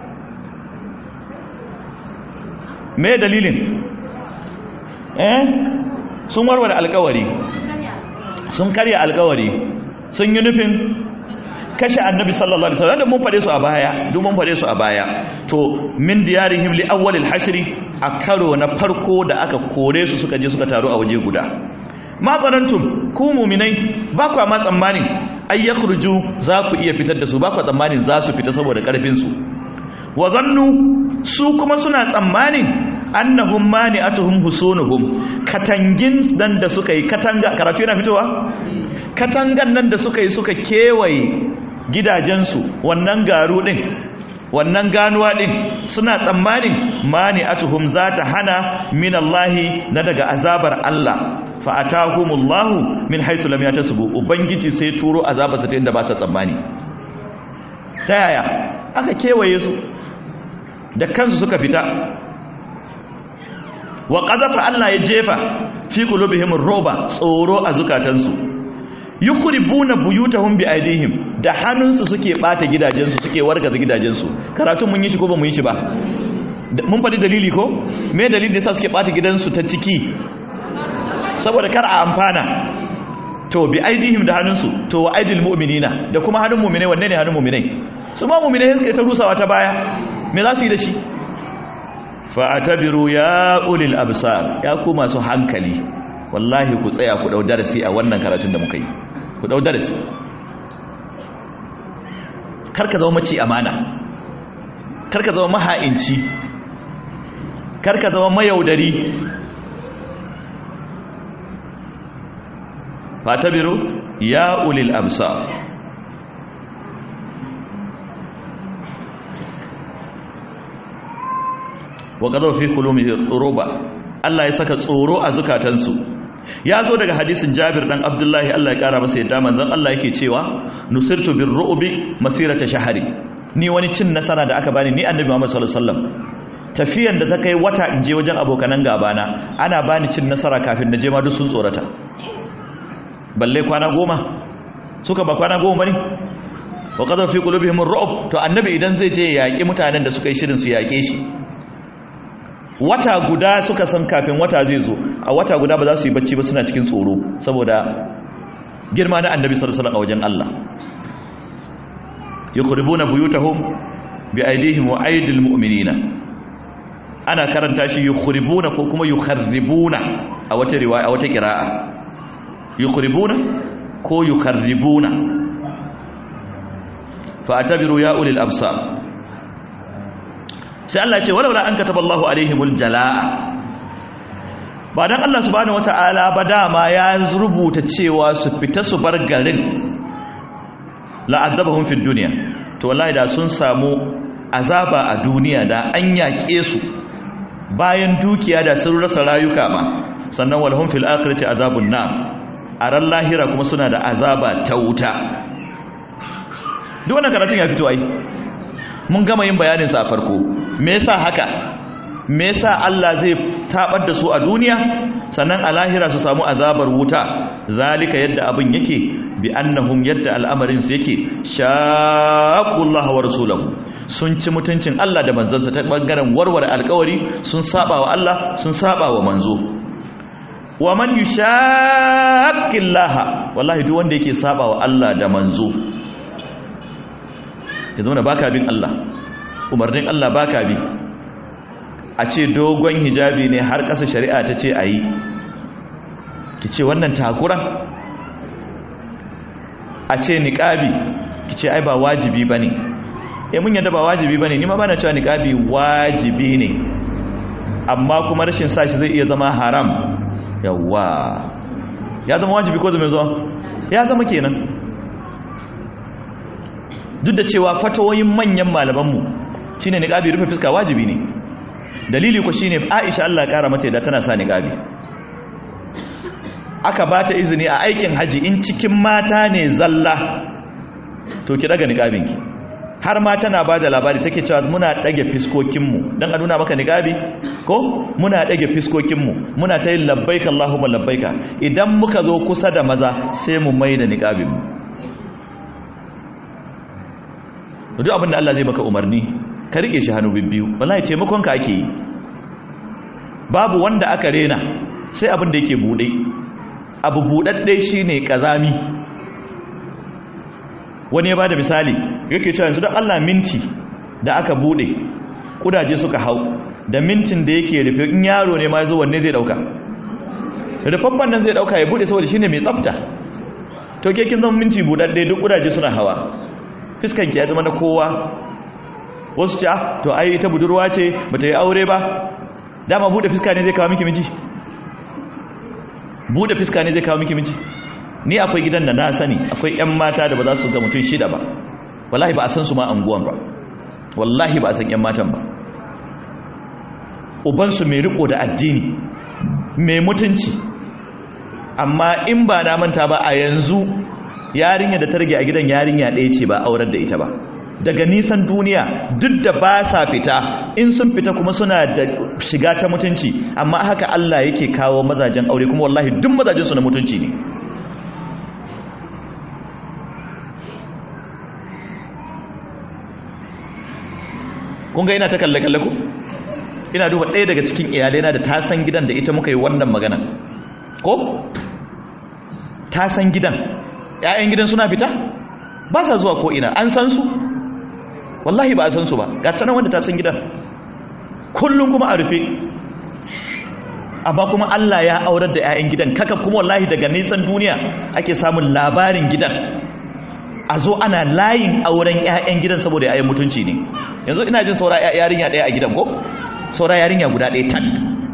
me dalilin eh sun warware alkawari sun karya alkawari sun yi nufin kashe annabi sallallahu alaihi wasallam da mun fade su a baya duk mun fade su a baya to min diyarihim li awwalil hashri a karo na farko da aka kore su suka je suka taru a waje guda ma tsanantum ku mu'minai ba ku ma tsammanin ay yakhruju za ku iya fitar da su ba ku tsammanin za su fita saboda karfin su wa zannu su kuma suna tsammanin annahum mani'atuhum husunuhum katangin nan da suka yi katanga karatu yana fitowa katangan nan da suka yi suka kewaye gidajensu wannan garu din wannan ganuwa din suna tsammanin mani'atuhum za ta hana min Allahi na daga azabar Allah fa atahumullahu min haythu lam yatasubu ubangiji sai turo azabarsa ta inda ba sa tsammani ta yaya aka kewaye su da kansu suka fita wa ƙazafa Allah ya jefa fi qulubihim roba tsoro a zukatansu yukhribuna buyutahum bi aidihim da hannunsu suke bata gidajensu suke wargaza gidajensu karatun mun yi shi ko ba mun yi shi ba mun faɗi dalili ko me dalilin yasa suke bata gidansu ta ciki saboda kar a amfana to bi aidihim da hannunsu to wa aidil mu'minina da kuma hannun mu'minai wanne ne hannun mu'minai su ma mu'minai suke ta rusawa ta baya me za su yi da shi fa'atabiru ya ulil absar ya ku masu hankali wallahi ku tsaya ku dau darasi a wannan karatun da muka yi ku dau darasi karka zama maci amana karka zama maha'inci karka zama mayaudari fa'atabiru ya ulil absar wa qadaw fi qulubihim ruba Allah ya saka tsoro a zukatansu ya zo daga hadisin Jabir dan Abdullahi Allah ya kara masa yadda manzon Allah yake cewa nusirtu bir ru'bi masirata shahri ni wani cin nasara da aka bani ni annabi Muhammad sallallahu alaihi wasallam tafiyan da ta kai wata in je wajen abokanan gabana ana bani cin nasara kafin na je ma duk sun tsorata balle kwana goma suka ba kwana goma bane wa qadaw fi qulubihim ar-ru'b to annabi idan zai je yaki mutanen da suka yi shirin su yake shi wata guda suka san kafin wata zai zo a wata guda ba za su yi bacci ba suna cikin tsoro saboda girma na annabi sallallahu a wajen Allah yukhribuna buyutahum bi aydihim wa aydil mu'minina ana karanta shi yukhribuna ko kuma yukharribuna a wata riwaya a wata qira'a yukhribuna ko yukharribuna fa atabiru ya ulil absar sai Allah ce walaula an kataba Allahu alaihimul jalaa ba dan Allah subhanahu wataala ba dama ya rubuta cewa su fita su bar garin la azabahum fid dunya to wallahi da sun samu azaba a duniya da an yaƙe su bayan dukiya da sun rasa rayuka ma sannan walhum fil akhirati azabun nar a ran lahira kuma suna da azaba ta wuta duk wannan karatun ya fito ai mun gama yin bayaninsa a farko me yasa haka me yasa Allah zai tabar da su a duniya sannan a lahira su samu azabar wuta zalika yadda abin yake bi annahum yadda al'amarin su yake shaqullah wa rasulahu sun ci mutuncin Allah da manzansa ta bangaren warware alƙawari sun saba wa Allah sun saba wa manzo wa man yushaqillaha wallahi duk wanda yake saba wa Allah da manzo ya zama baka bin Allah umarnin Allah baka bi a ce dogon hijabi ne har ƙasa shari'a ta ce ayi ki ce wannan takuran a ce niqabi ki ce ai ba wajibi bane eh mun yadda ba wajibi bane ni ma bana cewa niqabi wajibi ne amma kuma rashin sashi zai iya zama haram yawa ya zama wajibi ko zama zuwa ya zama kenan duk da cewa fatawoyin manyan malamanmu shine niqabi rufe fuska wajibi ne dalili ko shine Aisha Allah kara mata da tana sa niqabi aka bata izini a aikin haji in cikin mata ne zalla to ki daga niqabinki har ma tana ba da labari take cewa muna ɗage fiskokinmu don a nuna maka niƙabi ko muna ɗage fiskokinmu muna ta yin labbaika Allahumma labbaika idan muka zo kusa da maza sai mu mai da niƙabinmu duk abinda Allah zai baka umarni ka riƙe shi hannu bibbiyu wallahi taimakonka ake yi babu wanda aka rena sai abin da yake buɗe abu buɗaɗɗe shi ne ƙazami wani ya ba da misali yake cewa yanzu don Allah minti da aka bude kudaje suka hau da mintin da yake rufe in yaro ne ma ya zo wanne zai dauka rufaffen nan zai dauka ya bude saboda shine mai tsafta to ke kin zama minti budadde duk kudaje suna hawa fiskan ki ya zama na kowa wasu ta to ai ita budurwa ce bata yi aure ba dama bude fiska ne zai kawo miki miji bude fiska ne zai kawo miki miji ni akwai gidan da na sani akwai 'yan mata da ba za su ga mutum shida ba wallahi ba a san su ma anguwan ba wallahi ba a san 'yan matan ba ubansu mai riko da addini mai mutunci amma in ba na manta ba a yanzu yarinya da ta rage a gidan yarinya ɗaya ce ba aurar da ita ba daga nisan duniya duk da ba sa fita in sun fita kuma suna da shiga ta mutunci amma haka Allah yake kawo mazajen aure kuma wallahi duk mazajen su na mutunci ne kun ga ina ta kalle-kalle ku ina duba ɗaya daga cikin iyalaina da ta san gidan da ita muka yi wannan magana ko ta san gidan ‘ya'yan gidan suna fita ba sa zuwa ko ina an san su wallahi ba a san su ba ga tanan wanda ta san gidan kullum kuma a rufe amma kuma Allah ya aurar da ‘ya'yan gidan kaka kuma wallahi daga nisan duniya ake samun labarin gidan a zo ana layin auren 'ya'yan gidan saboda 'ya'yan mutunci ne yanzu ina jin saura yarinya ɗaya a gidan ko saura yarinya guda ɗaya tan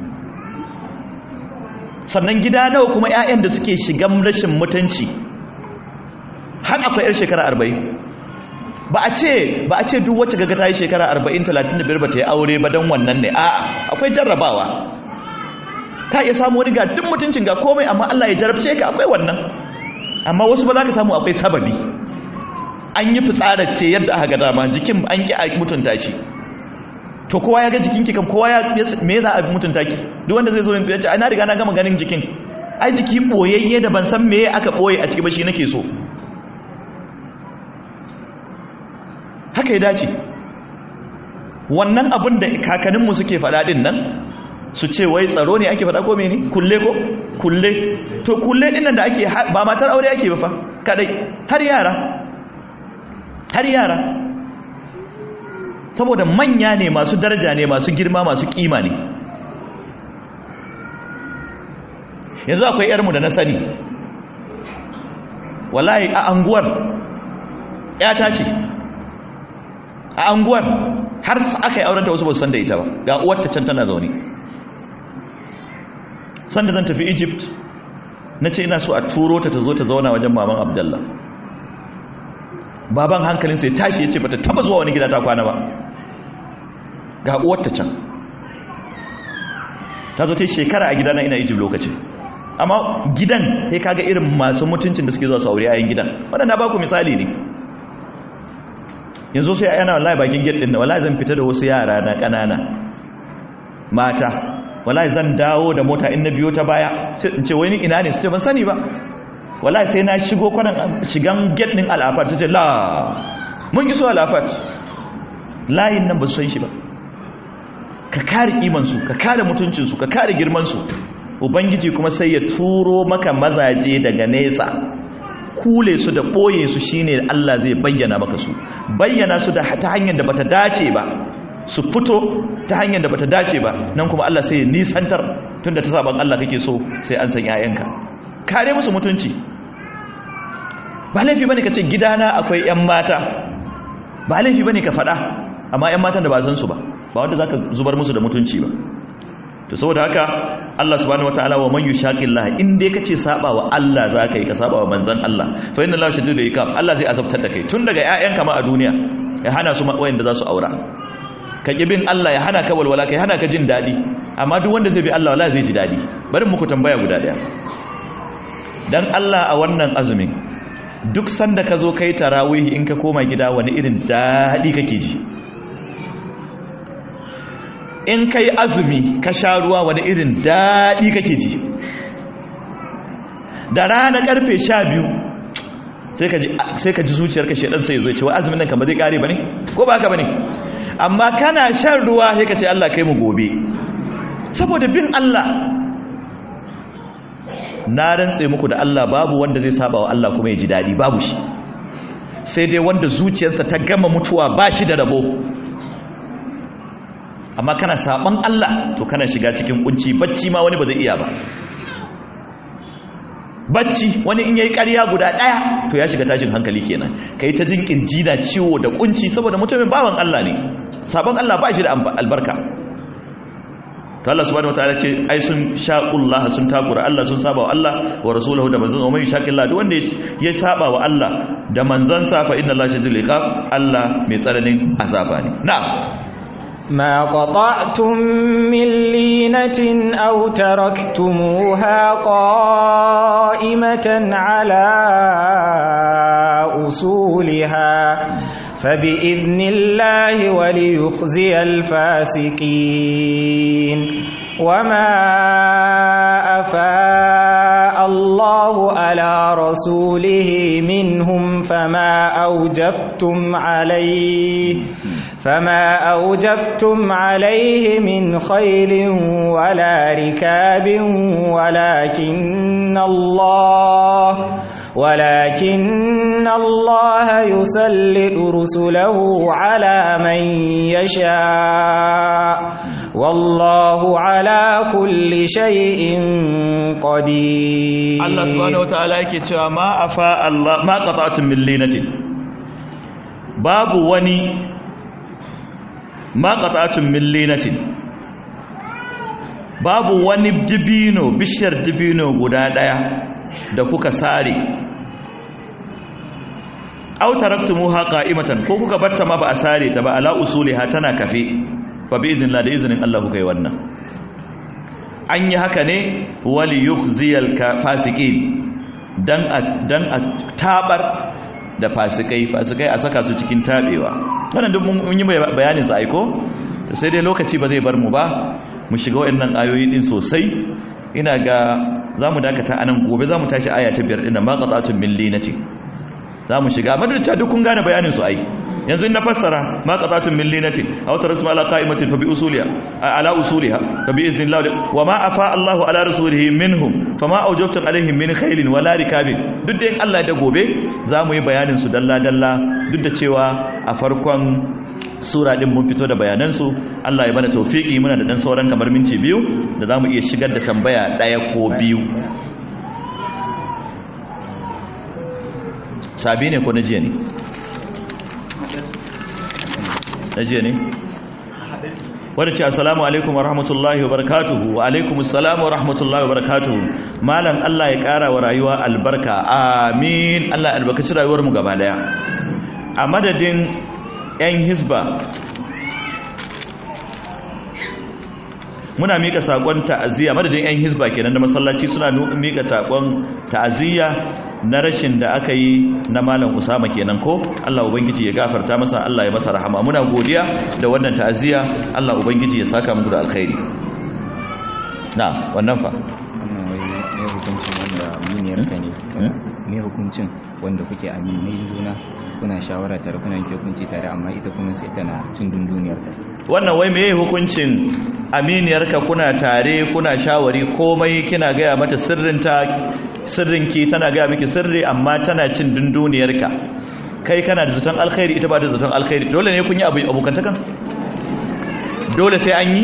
sannan gida nawa kuma 'ya'yan da suke shigan rashin mutunci har akwai 'yar shekara arba'in ba a ce ba a ce duk wacce gaga ta yi shekara arba'in talatin da biyar ba ta yi aure ba don wannan ne a'a akwai jarrabawa ka iya samu wani ga duk mutuncin ga komai amma Allah ya jarabce ka akwai wannan amma wasu ba za ka samu akwai sababi an yi fitsarar ce yadda aka ga dama jikin an ki a mutunta shi to kowa ya ga jikinki kan kowa ya me za a mutunta ki duk wanda zai zo ya ce ai na riga na gama ganin jikin ai jiki boyayye da ban san meye aka boye a ciki ba shi nake so haka ya dace wannan abin da kakanninmu suke faɗa din nan su ce wai tsaro ne ake faɗa ko mene kulle ko kulle to kulle din nan da ake ba matar aure ake ba fa kadai har yara har yara saboda manya ne masu daraja ne masu girma masu kima ne yanzu akwai yarmu da na sani wallahi a anguwar yata ce a anguwar har aka yi aurenta wasu ba su san da ita ba ga uwarta can tana zaune sanda zan tafi egypt na ce ina so a turo ta ta zo ta zauna wajen maman abdallah baban hankalin sai tashi ya ce bata taba zuwa wani gida ta kwana ba ga uwarta can ta zo ta yi shekara a gidana ina egypt lokacin amma gidan sai kaga irin masu mutuncin da suke zuwa su aure yayin gidan wadanda ba ku misali ne yanzu sai yana wallahi bakin gate din wallahi zan fita da wasu yara na kanana mata wallahi zan dawo da mota in na biyo ta baya sai in ce wai ni ina ne su ce ban sani ba wala sai na shigo kwanan shigan gate din al'afat sai ce la mun iso al'afat layin nan ba su san shi ba ka kare imansu ka kare mutuncinsu ka kare girmansu ubangiji kuma sai ya turo maka mazaje daga nesa kule su da ɓoye su shine Allah zai bayyana maka su bayyana su da ta hanyar da bata dace ba su fito ta hanyar da bata dace ba nan kuma Allah sai ya nisantar tunda ta saban Allah kake so sai an san 'ya'yanka kare musu mutunci ba laifi bane ka ce gidana akwai 'yan mata ba laifi bane ka faɗa amma 'yan matan da ba san su ba ba wanda zaka zubar musu da mutunci ba to saboda haka Allah subhanahu wataala wa man yushaqillah in dai kace saba wa Allah zaka yi ka saba wa manzon Allah fa inna Allah shadidul iqab Allah zai azabtar da kai tun daga ƴaƴanka ma a duniya ya hana su wayanda za su aura ka bin Allah ya hana ka walwala kai hana ka jin dadi amma duk wanda zai bi Allah wallahi zai ji dadi bari muku tambaya guda daya dan Allah a wannan azumin duk sanda ka zo kai tarawih in ka koma gida wani irin dadi kake ji in ka yi azumi ka sha ruwa wani irin daɗi kake ji da rana ƙarfe sha biyu sai ka ji zuciyarka shaɗan sai zo cewa azumin nan kama zai ƙare ba ne ko ba haka ba ne amma kana shan ruwa sai ka ce Allah kai mu gobe saboda bin Allah na rantse muku da Allah babu wanda zai saba wa Allah kuma ya ji daɗi babu shi sai dai wanda zuciyarsa ta gama mutuwa ba shi da rabo amma kana saban Allah to kana shiga cikin kunci bacci ma wani ba zai iya ba bacci wani in yayi ƙarya guda ɗaya to ya shiga tashin hankali kenan kai ta jin kirji da ciwo da kunci saboda mutumin bawan Allah ne saban Allah ba shi da albarka to Allah subhanahu wataala ce ai sun shaqullah sun takura Allah sun saba wa Allah wa rasuluhu da manzon umman shaqillah duk wanda ya saba wa Allah da manzon sa fa inna Allah shadidul iqab Allah mai tsananin azaba ne na'am ما قطعتم من لينة أو تركتموها قائمة على أصولها فبإذن الله وليخزي الفاسقين وما أفاء الله على رسوله منهم فما أوجبتم عليه فما أوجبتم عليه من خيل ولا ركاب ولكن الله ولكن الله يسلط رسله على من يشاء والله على كل شيء قدير Allah subhanahu wataala yake cewa ma afa Allah ma qata'tum min linatin babu wani ma qata'tum min linatin babu wani dibino bishiyar dibino guda daya da kuka sare aw taraktumuha qa'imatan ko kuka batta ma ba a sare ta ba ala usuliha tana kafe fa bi idnillah da izinin Allah kuka yi wannan an yi haka ne wali yukhziyal fasiqin dan a dan a tabar da fasikai fasikai a saka su cikin tabewa wannan duk mun yi bayanin sa aiko sai dai lokaci ba zai bar mu ba mu shiga wayannan ayoyi din sosai ina ga zamu dakata anan gobe zamu tashi aya ta biyar din ma qata'atun min linati zamu shiga madalta duk kun gane bayanin su ai yanzu in na fassara ma qatatun min linatin aw taraktum ala qa'imatin fa bi usuliha ala usuliha fa bi iznillah wa ma afa Allahu ala rasulihi minhum fama awjabtum alaihim min khailin wala rikabin duk da Allah da gobe zamu yi bayanin su dalla dalla duk da cewa a farkon sura din mun fito da bayanan su Allah ya bada tawfiki muna da dan sauran kamar minti biyu da zamu iya shigar da tambaya daya ko biyu sabi ne ko na jiya ne na jiya ne wadda ce assalamu alaikum wa rahmatullahi wa barakatuhu wa alaikum assalamu wa rahmatullahi wa barakatuhu malam Allah ya kara wa rayuwa albarka amin Allah albarkaci rayuwar mu gaba daya a madadin yan hisba muna mika sakon ta'aziyya madadin yan hisba kenan da masallaci suna mika takon ta'aziyya na rashin da aka yi na malam usama kenan ko Allah ubangiji ya gafarta masa Allah ya masa rahama muna godiya da wannan ta'aziyya Allah ubangiji ya saka muku da alkhairi na wannan fa wannan wai ne hukuncin wanda muniyar ka ne hukuncin wanda kuke aminai juna kuna shawara tare kuna yanke hukunci tare amma ita kuma sai tana cin dunduniyar ta wannan wai meye hukuncin aminiyarka kuna tare kuna shawari komai kina gaya mata sirrinta sirrinki tana gaya miki sirri amma tana cin dunduniyarka kai kana da zaton alkhairi ita ba da zaton alkhairi dole ne kun yi abu abokantakan dole sai an yi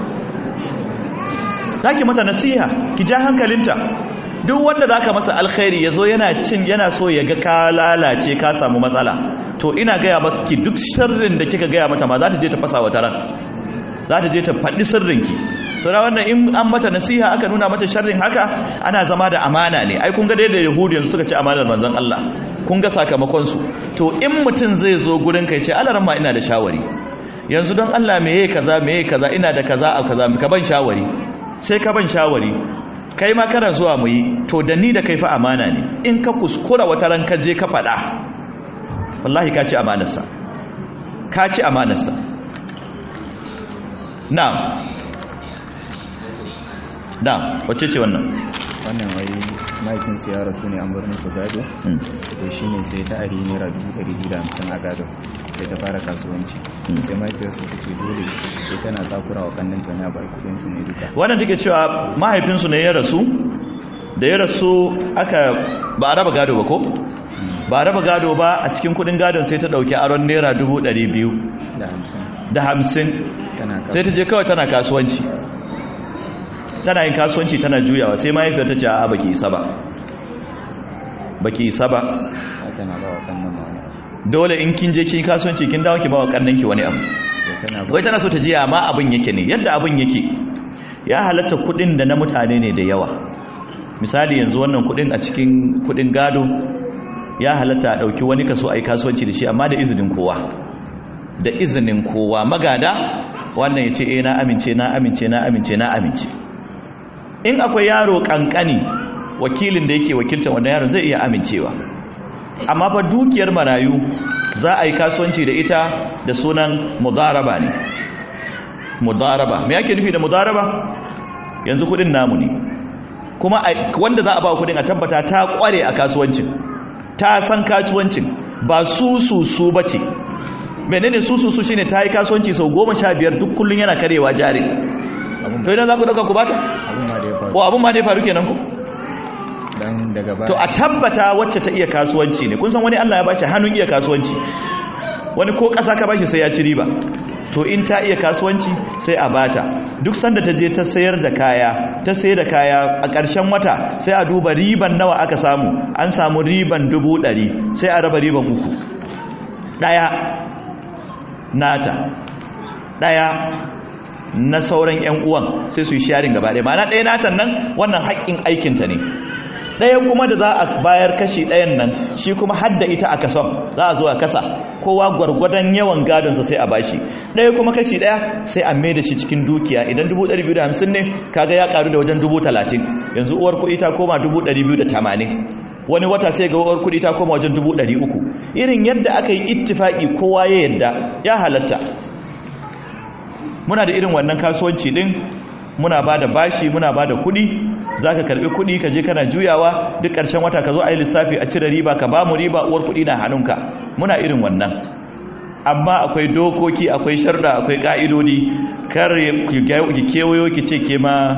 zaki mata nasiha ki ja hankalinta duk wanda zaka masa alkhairi yazo yana cin yana so ya ga ka lalace ka samu matsala to ina gaya maki duk sirrin da kika gaya mata ma za ta je ta fasa wata ran za ta je ta faɗi sirrinki to da wannan in an mata nasiha aka nuna mata sharrin haka ana zama da amana ne ai kun ga dai da yahudiyan suka ci amanar manzon Allah kun ga sakamakon su to in mutum zai zo gurin kai ce alaran ma ina da shawari yanzu don Allah meye kaza meye kaza ina da kaza a kaza ka ban shawari sai ka ban shawari kai ma kana zuwa mu yi to da ni da kai fa amana ne in ka kuskura wata ran ka je ka faɗa wallahi ka ci amanarsa ka ci amanarsa na'am na'am wacce ce wannan wannan wai mahaifinsu ya rasu ne an bar musu gado to shi ne sai ta ari naira dubu ɗari biyu da hamsin a gado sai ta fara kasuwanci sai mahaifiyarsu ta ce dole sai tana tsakura wa kannin ta na bai kuɗinsu ne duka wannan take cewa mahaifinsu ne ya rasu da ya rasu aka ba a raba gado ba ko ba a raba gado ba a cikin kuɗin gadon sai ta ɗauki aron naira dubu ɗari biyu da hamsin da hamsin tana sai ta je kawai tana kasuwanci tana yin kasuwanci tana juyawa sai mahaifiyar ta ce a baki isa ba baki isa ba tana ba wa kannin ma wani abu dole in kin je kin kasuwanci kin dawo ki ba wa kannanki wani abu sai tana ba wai tana so ta ji amma abin yake ne yadda abin yake ya halatta kudin da na mutane ne da yawa misali yanzu wannan kudin a cikin kudin gado ya halatta a dauki wani kaso ai kasuwanci da shi amma da izinin kowa da izinin kowa magada wannan ya ce eh na amince na amince na amince na amince in akwai yaro kankani wakilin da yake wakiltar wannan yaron zai iya amincewa amma fa dukiyar marayu za a yi kasuwanci da ita da sunan mudaraba ne mudaraba me yake nufi da mudaraba yanzu kudin namu ne kuma wanda za a ba kudin a tabbata ta kware a kasuwancin ta san kasuwancin ba su su su bace menene su su su shine ta yi kasuwanci sau goma sha biyar duk kullun yana karewa jari to idan za ku dauka ku bata abun ma da ya faru ko abun ma dai faru kenan ku dan daga baya to a tabbata wacce ta iya kasuwanci ne kun san wani Allah ya bashi hannun iya kasuwanci wani ko ƙasa ka bashi sai ya ci riba to in ta iya kasuwanci sai a bata duk sanda ta je ta sayar da kaya ta sayar da kaya a ƙarshen wata sai a duba riban nawa aka samu an samu riban dubu ɗari sai a raba riban uku ɗaya nata ɗaya na sauran 'yan uwan sai su yi sharing gaba ɗaya ma'ana ɗaya natan nan wannan haƙƙin aikinta ne ɗaya kuma da za a bayar kashi ɗayan nan shi kuma hadda ita a kason za a zo a kasa kowa gwargwadon yawan gadonsa sai a bashi ɗaya kuma kashi ɗaya sai a mai da shi cikin dukiya idan 250 ne kaga ya ƙaru da wajen 30 yanzu uwar kuɗi ta koma 280 wani wata sai ga uwar kuɗi ta koma wajen 300 irin yadda aka yi ittifaƙi kowa ya yadda ya halatta muna da irin wannan kasuwanci din muna ba da bashi muna ba da kuɗi za ka karɓi kuɗi ka je kana juyawa duk ƙarshen wata ka zo a yi lissafi a cire riba ka ba mu riba uwar kuɗi na hannunka muna irin wannan amma akwai dokoki akwai sharda akwai ƙa'idodi kar ki kewayo ki ce ke ma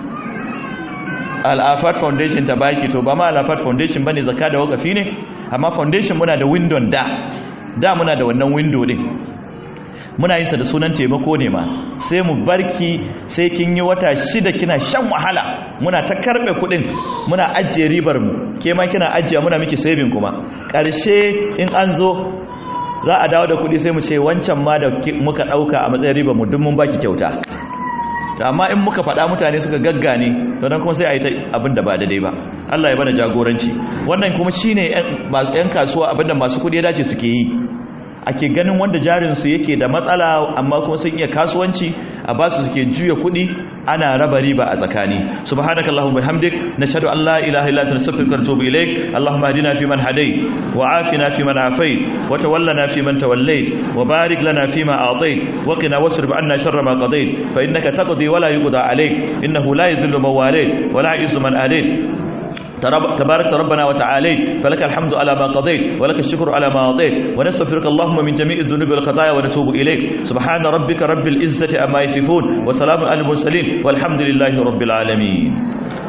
al'afat foundation ta baki to ba ma al'afat foundation ba ne zaka da wakafi ne amma foundation muna da window da da muna da wannan window din muna yin sa da sunan taimako ne ma sai mu barki sai kin yi wata shida kina shan wahala muna ta karbe kudin muna ajiye ribar mu ke ma kina ajiya muna miki saving kuma karshe in an zo za a dawo da kudi sai mu ce wancan ma da muka dauka a matsayin ribar mu duk mun baki kyauta da amma in muka faɗa mutane suka gaggane to dan kuma sai a yi ta abin da ba daidai ba Allah ya bada jagoranci wannan kuma shine yan kasuwa abinda masu kudi ya dace suke yi ake ganin wanda jarinsu yake da matsala amma kuma sun iya kasuwanci a ba su suke juya kuɗi ana raba riba a tsakani subhanaka allahumma bihamdik nashhadu an la ilaha illa anta nastaghfiruka wa natubu ilaik allahumma hadina fi man hadayt wa afina fi man afayt wa tawallana fi man tawallayt wa barik lana fi ma a'tayt wa qina wasrif anna sharra ma qadayt fa innaka taqdi wa la yuqda alayk innahu la yadhillu man walayt wa la yu'izzu man adayt تبارك ربنا وتعالى فلك الحمد على ما قضيت ولك الشكر على ما أعطيت ونستغفرك اللهم من جميع الذنوب والخطايا ونتوب إليك سبحان ربك رب العزة أما يصفون وسلام على المرسلين والحمد لله رب العالمين